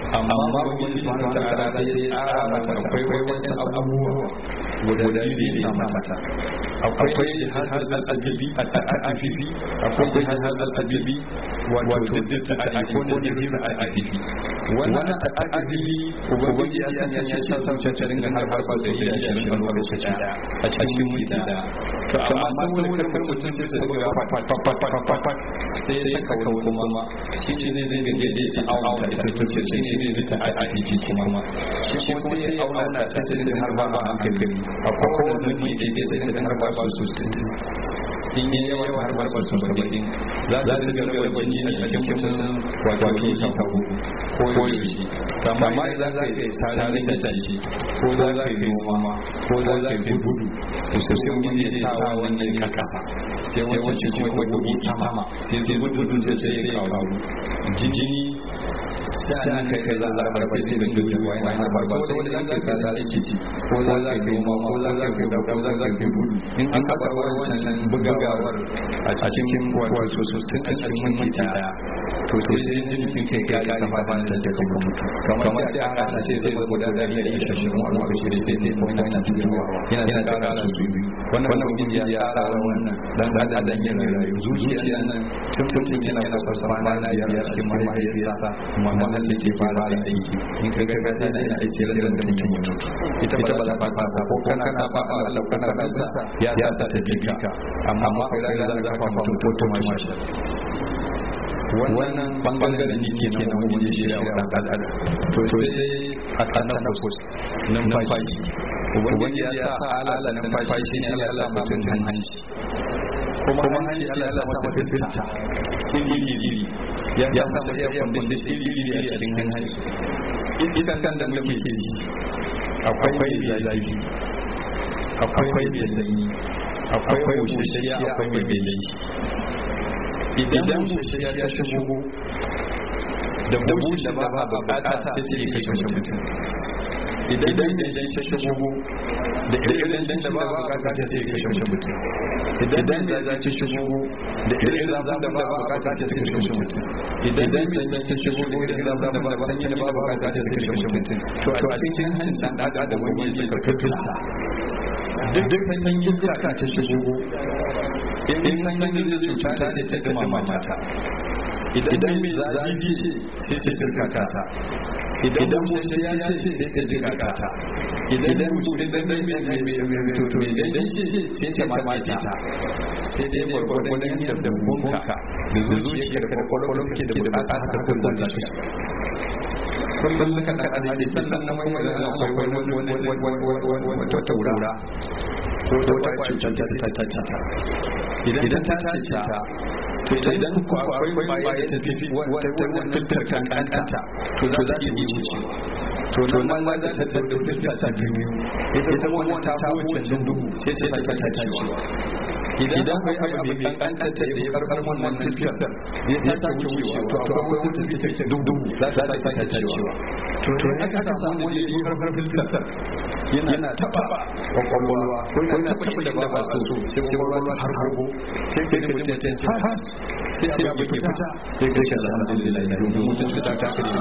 amma ubangiji subhanahu wa ta'ala sai ya tsara mata akwai wajen abubuwa guda biyu da ya sa mata akwai jihar al-azabi a ta'afifi akwai jihar al-azabi wato da ta'afi ko da zai ta'afifi wannan ta'afifi ubangiji ya sanya ya ce sa ta ringa har har ba da ya shi a lokaci daya a cikin minti daya to amma saboda kar mutum sai ta ga fa fa fa fa fa sai ya saka wani kuma shi ne zai ga daidai ta auna ita to shi ne zai ta ta'afifi kuma shi kuma sai ya auna ta ta har ba a hankali a kowane minti da ya ta har ba su in yi yawa har barbar su saba'in za ta ci gaba da kwanci a cikin mutum wato ta kawo ko yaushe amma idan za ka yi tsarin da tashi ko za ka yi noma ko za ka yi gudu to sai mun yi sa wannan kasa sai wancan kuma gudu sama sai sai gudu sai sai ya kawo jini sai an kai kai za a bar sai da gudu wa yana har ba so da za ka sa da kici ko za ka yi noma ko za ka yi ko za ka yi gudu in an aka wancan bugawar a cikin wato sosai a cikin minti daya to sai sai jikin kai kai ka ba ba da da kuma mutu kamar sai aka ta ce sai guda da ya yi shi mu a lokaci sai sai ko yana cikin ruwa yana da kara su biyu wannan wannan ubangiji ya tsara wannan dan dan dan yana rayu zuciya nan tun tun yana kusa sama na biyar cikin mahaifiyarsa mamman da ke fara da aiki in ka ga ka tana yin aiki da da mutum ya mutu ita ba za ta fasa ko kana ka ba Allah kana da sa ya sa ta jika amma kai da za ka fa mutum to to mashi wannan bangaren ne ke nan wani ya shirya wa dan adam to sai a tanafus numfashi ubangiji ya sa alala numfashi ne Allah ya sa mutum hanci kuma hanci Allah ya sa masa fitta iri iri ya sa masa ya kwandishin iri iri a cikin hanci iskan kan da muke ji akwai zafi akwai mai sanyi akwai bushashiya akwai mai belayi idan bushashiya ta shigo da bushin da ba a bukata ta ce kashe mutum idan idan ta shigo da irin da ba a bukata ta ce kashe mutum idan da za ta shigo da irin zafin da ba a bukata ta ce kashe mutum idan da mai ta shigo da irin zafin da ba a sanyi da ba a bukata ta ce kashe mutum to a cikin hancin dan adam da wani ya karkata duk sanyin iska ta shigo in sanyin da cuta ta sai ta gama mata idan mai zafi ce sai ta sirka ta idan mutum ya ce sai ta jika ta idan mutum idan mai mai mai toto idan shi sai ta mace ta sai dai gwargwadon yadda bunka da zuciyar ka da kwakwalwar ke da bukata haka kullum za ta kullum suka da adadi sannan na mai da akwai wani wani wani wata taurara ko wata cutar ta ta ta ta idan ta ce ta to idan ku akwai kwaye ta tafi wata filtar kan kanta to za ta iya wucewa to to nan ma za ta tafi filtar ta biyu ita wannan ta wuce duhu sai ta ta ta cewa idan akwai abu mai kankanta da ya karkar wannan filtar ya sake wucewa to akwai wata filtar ta duhu za ta sake cewa to to in aka samu wani ya karkar filtar yana taba kwakwalwa ko yana taba da ba a so sai kwakwalwa har harbo sai sai mutum ya ce ha sai sai abu ke fita sai kai shi alhamdulillah domin mutum ta ta kace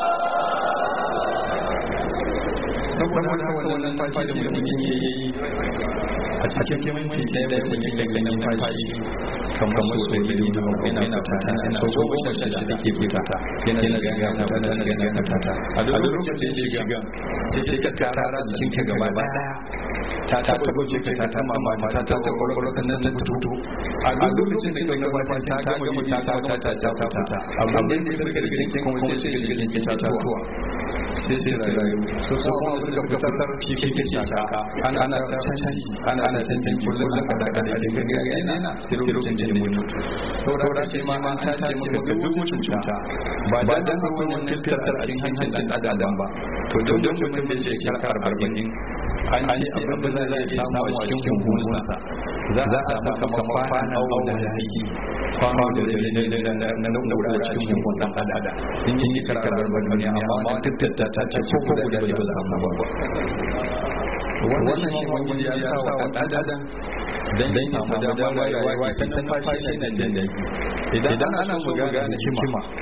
saboda haka wannan fashi da mutum yake yi a cikin minti ɗaya mutum yake ganin fashi kamar su da yi da yana yana fata yana so goma sha shida da ke fita yana yana ga yana fata yana ga yana fata a duk lokacin da ya shiga sai sai ka kara jikin ka gaba daya ta ta ta goje ka ta ta mama ta ta ta kwakwalwa kan nan ta fito a duk lokacin da ka gaba ta ta gama ta ta ta ta ta fita amma da ya fita daga jikin kuma sai sai daga jikin ta tuwa sai sai rayu so so kuma suka fitar shi ke ke shaka ana ana cancanci ana ana cancanci kullum aka da da da ga ga yana sai lokacin da ya mutu saboda shi ma an ta ce maka ga duk cuta ba dan akwai wannan filtar a cikin hancin dan adam ba to don don mutum da ke shekara arba'in an ce abin da zai samu a cikin hunhunsa za a samu kamar kwana da yaki kwano da na nuna a cikin hunhun dan adam in yi shekara arba'in amma ma tattata ta ce ko guda ne ba za a samu ba wannan shi wani ya sa wa ɗan adam dan ya samu damar rayuwa ta numfashi na jin daɗi idan ana so mu gane hikima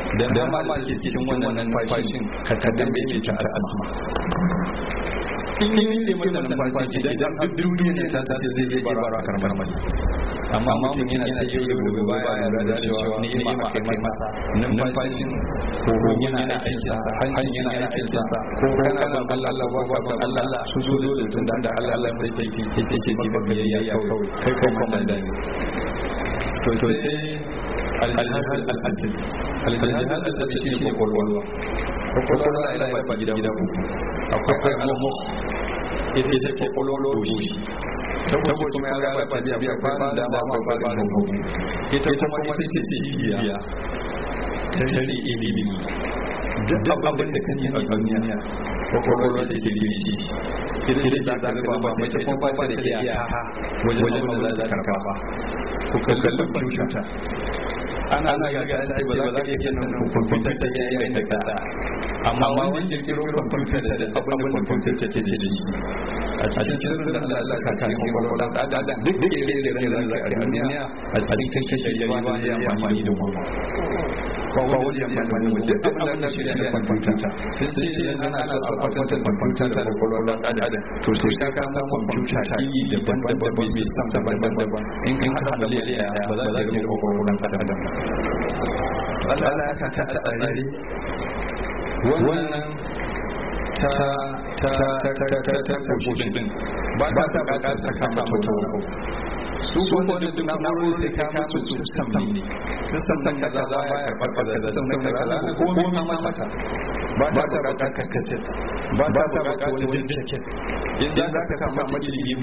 da dama ma ke cikin wannan numfashin ka ta dambe ke ta asma in yi ne mai numfashi idan duk duniya ne ta ce zai yi bara karmar masa amma mutum yana ta yi da gobe baya yarda da cewa ni'ima aka yi masa numfashin ko yana aikinsa hancin yana aikinsa ko kana ban Allah ba ban Allah su zo da sun da Allah Allah sai ke ke ke ke ke biyayya kawai kai kai komanda ne to to sai al-jihad al-asli al-jihad al-asli shi ne kwakwalwa kwakwalwa ila ya fa gida uku akwai al-mukh ita ce kwakwalwa doshi saboda kuma ya raba ta biya biya kwanan da ba ma ba da hukumu ita kuma ita ce cibiya ta tare ilimi duk abin da kake a duniya kwakwalwa da ke biyu ita da za ka ba mace kuma ba ta da iyaka wajen da za ka karfa ku kallon kwamfuta ana ana ga ga sai ba za ka iya sanin kwamfuta sai ya yi da kasa amma wani kirkiro kwamfuta da abin da kwamfuta take da shi a cikin sirrin da Allah ka kan kwakwalwa da adam duk da ke da ran da ka duniya a cikin kashe yayi ba ya amfani da goma ba wani ya amfani da duk abin da shi da kwamfuta sai ce idan ana so a kwatanta kwamfuta da kwakwalwa da adam to sai ka samu kwamfuta ta yi daban-daban bai san daban-daban in ka haɗa miliyan ba za ka yi kwakwalwa da adam Allah ya sa ta a tsare wannan ta ta ta ta ta ta ta koshin din ba ta ta ba ta saka mata wani abu su ko da duk na maro sai ka musu system ne system san kaza za ya karbar kaza system san kaza ko ko ma mata ba ta ba ta kaskase ba ta ba ta wani diskет idan za ka samu mata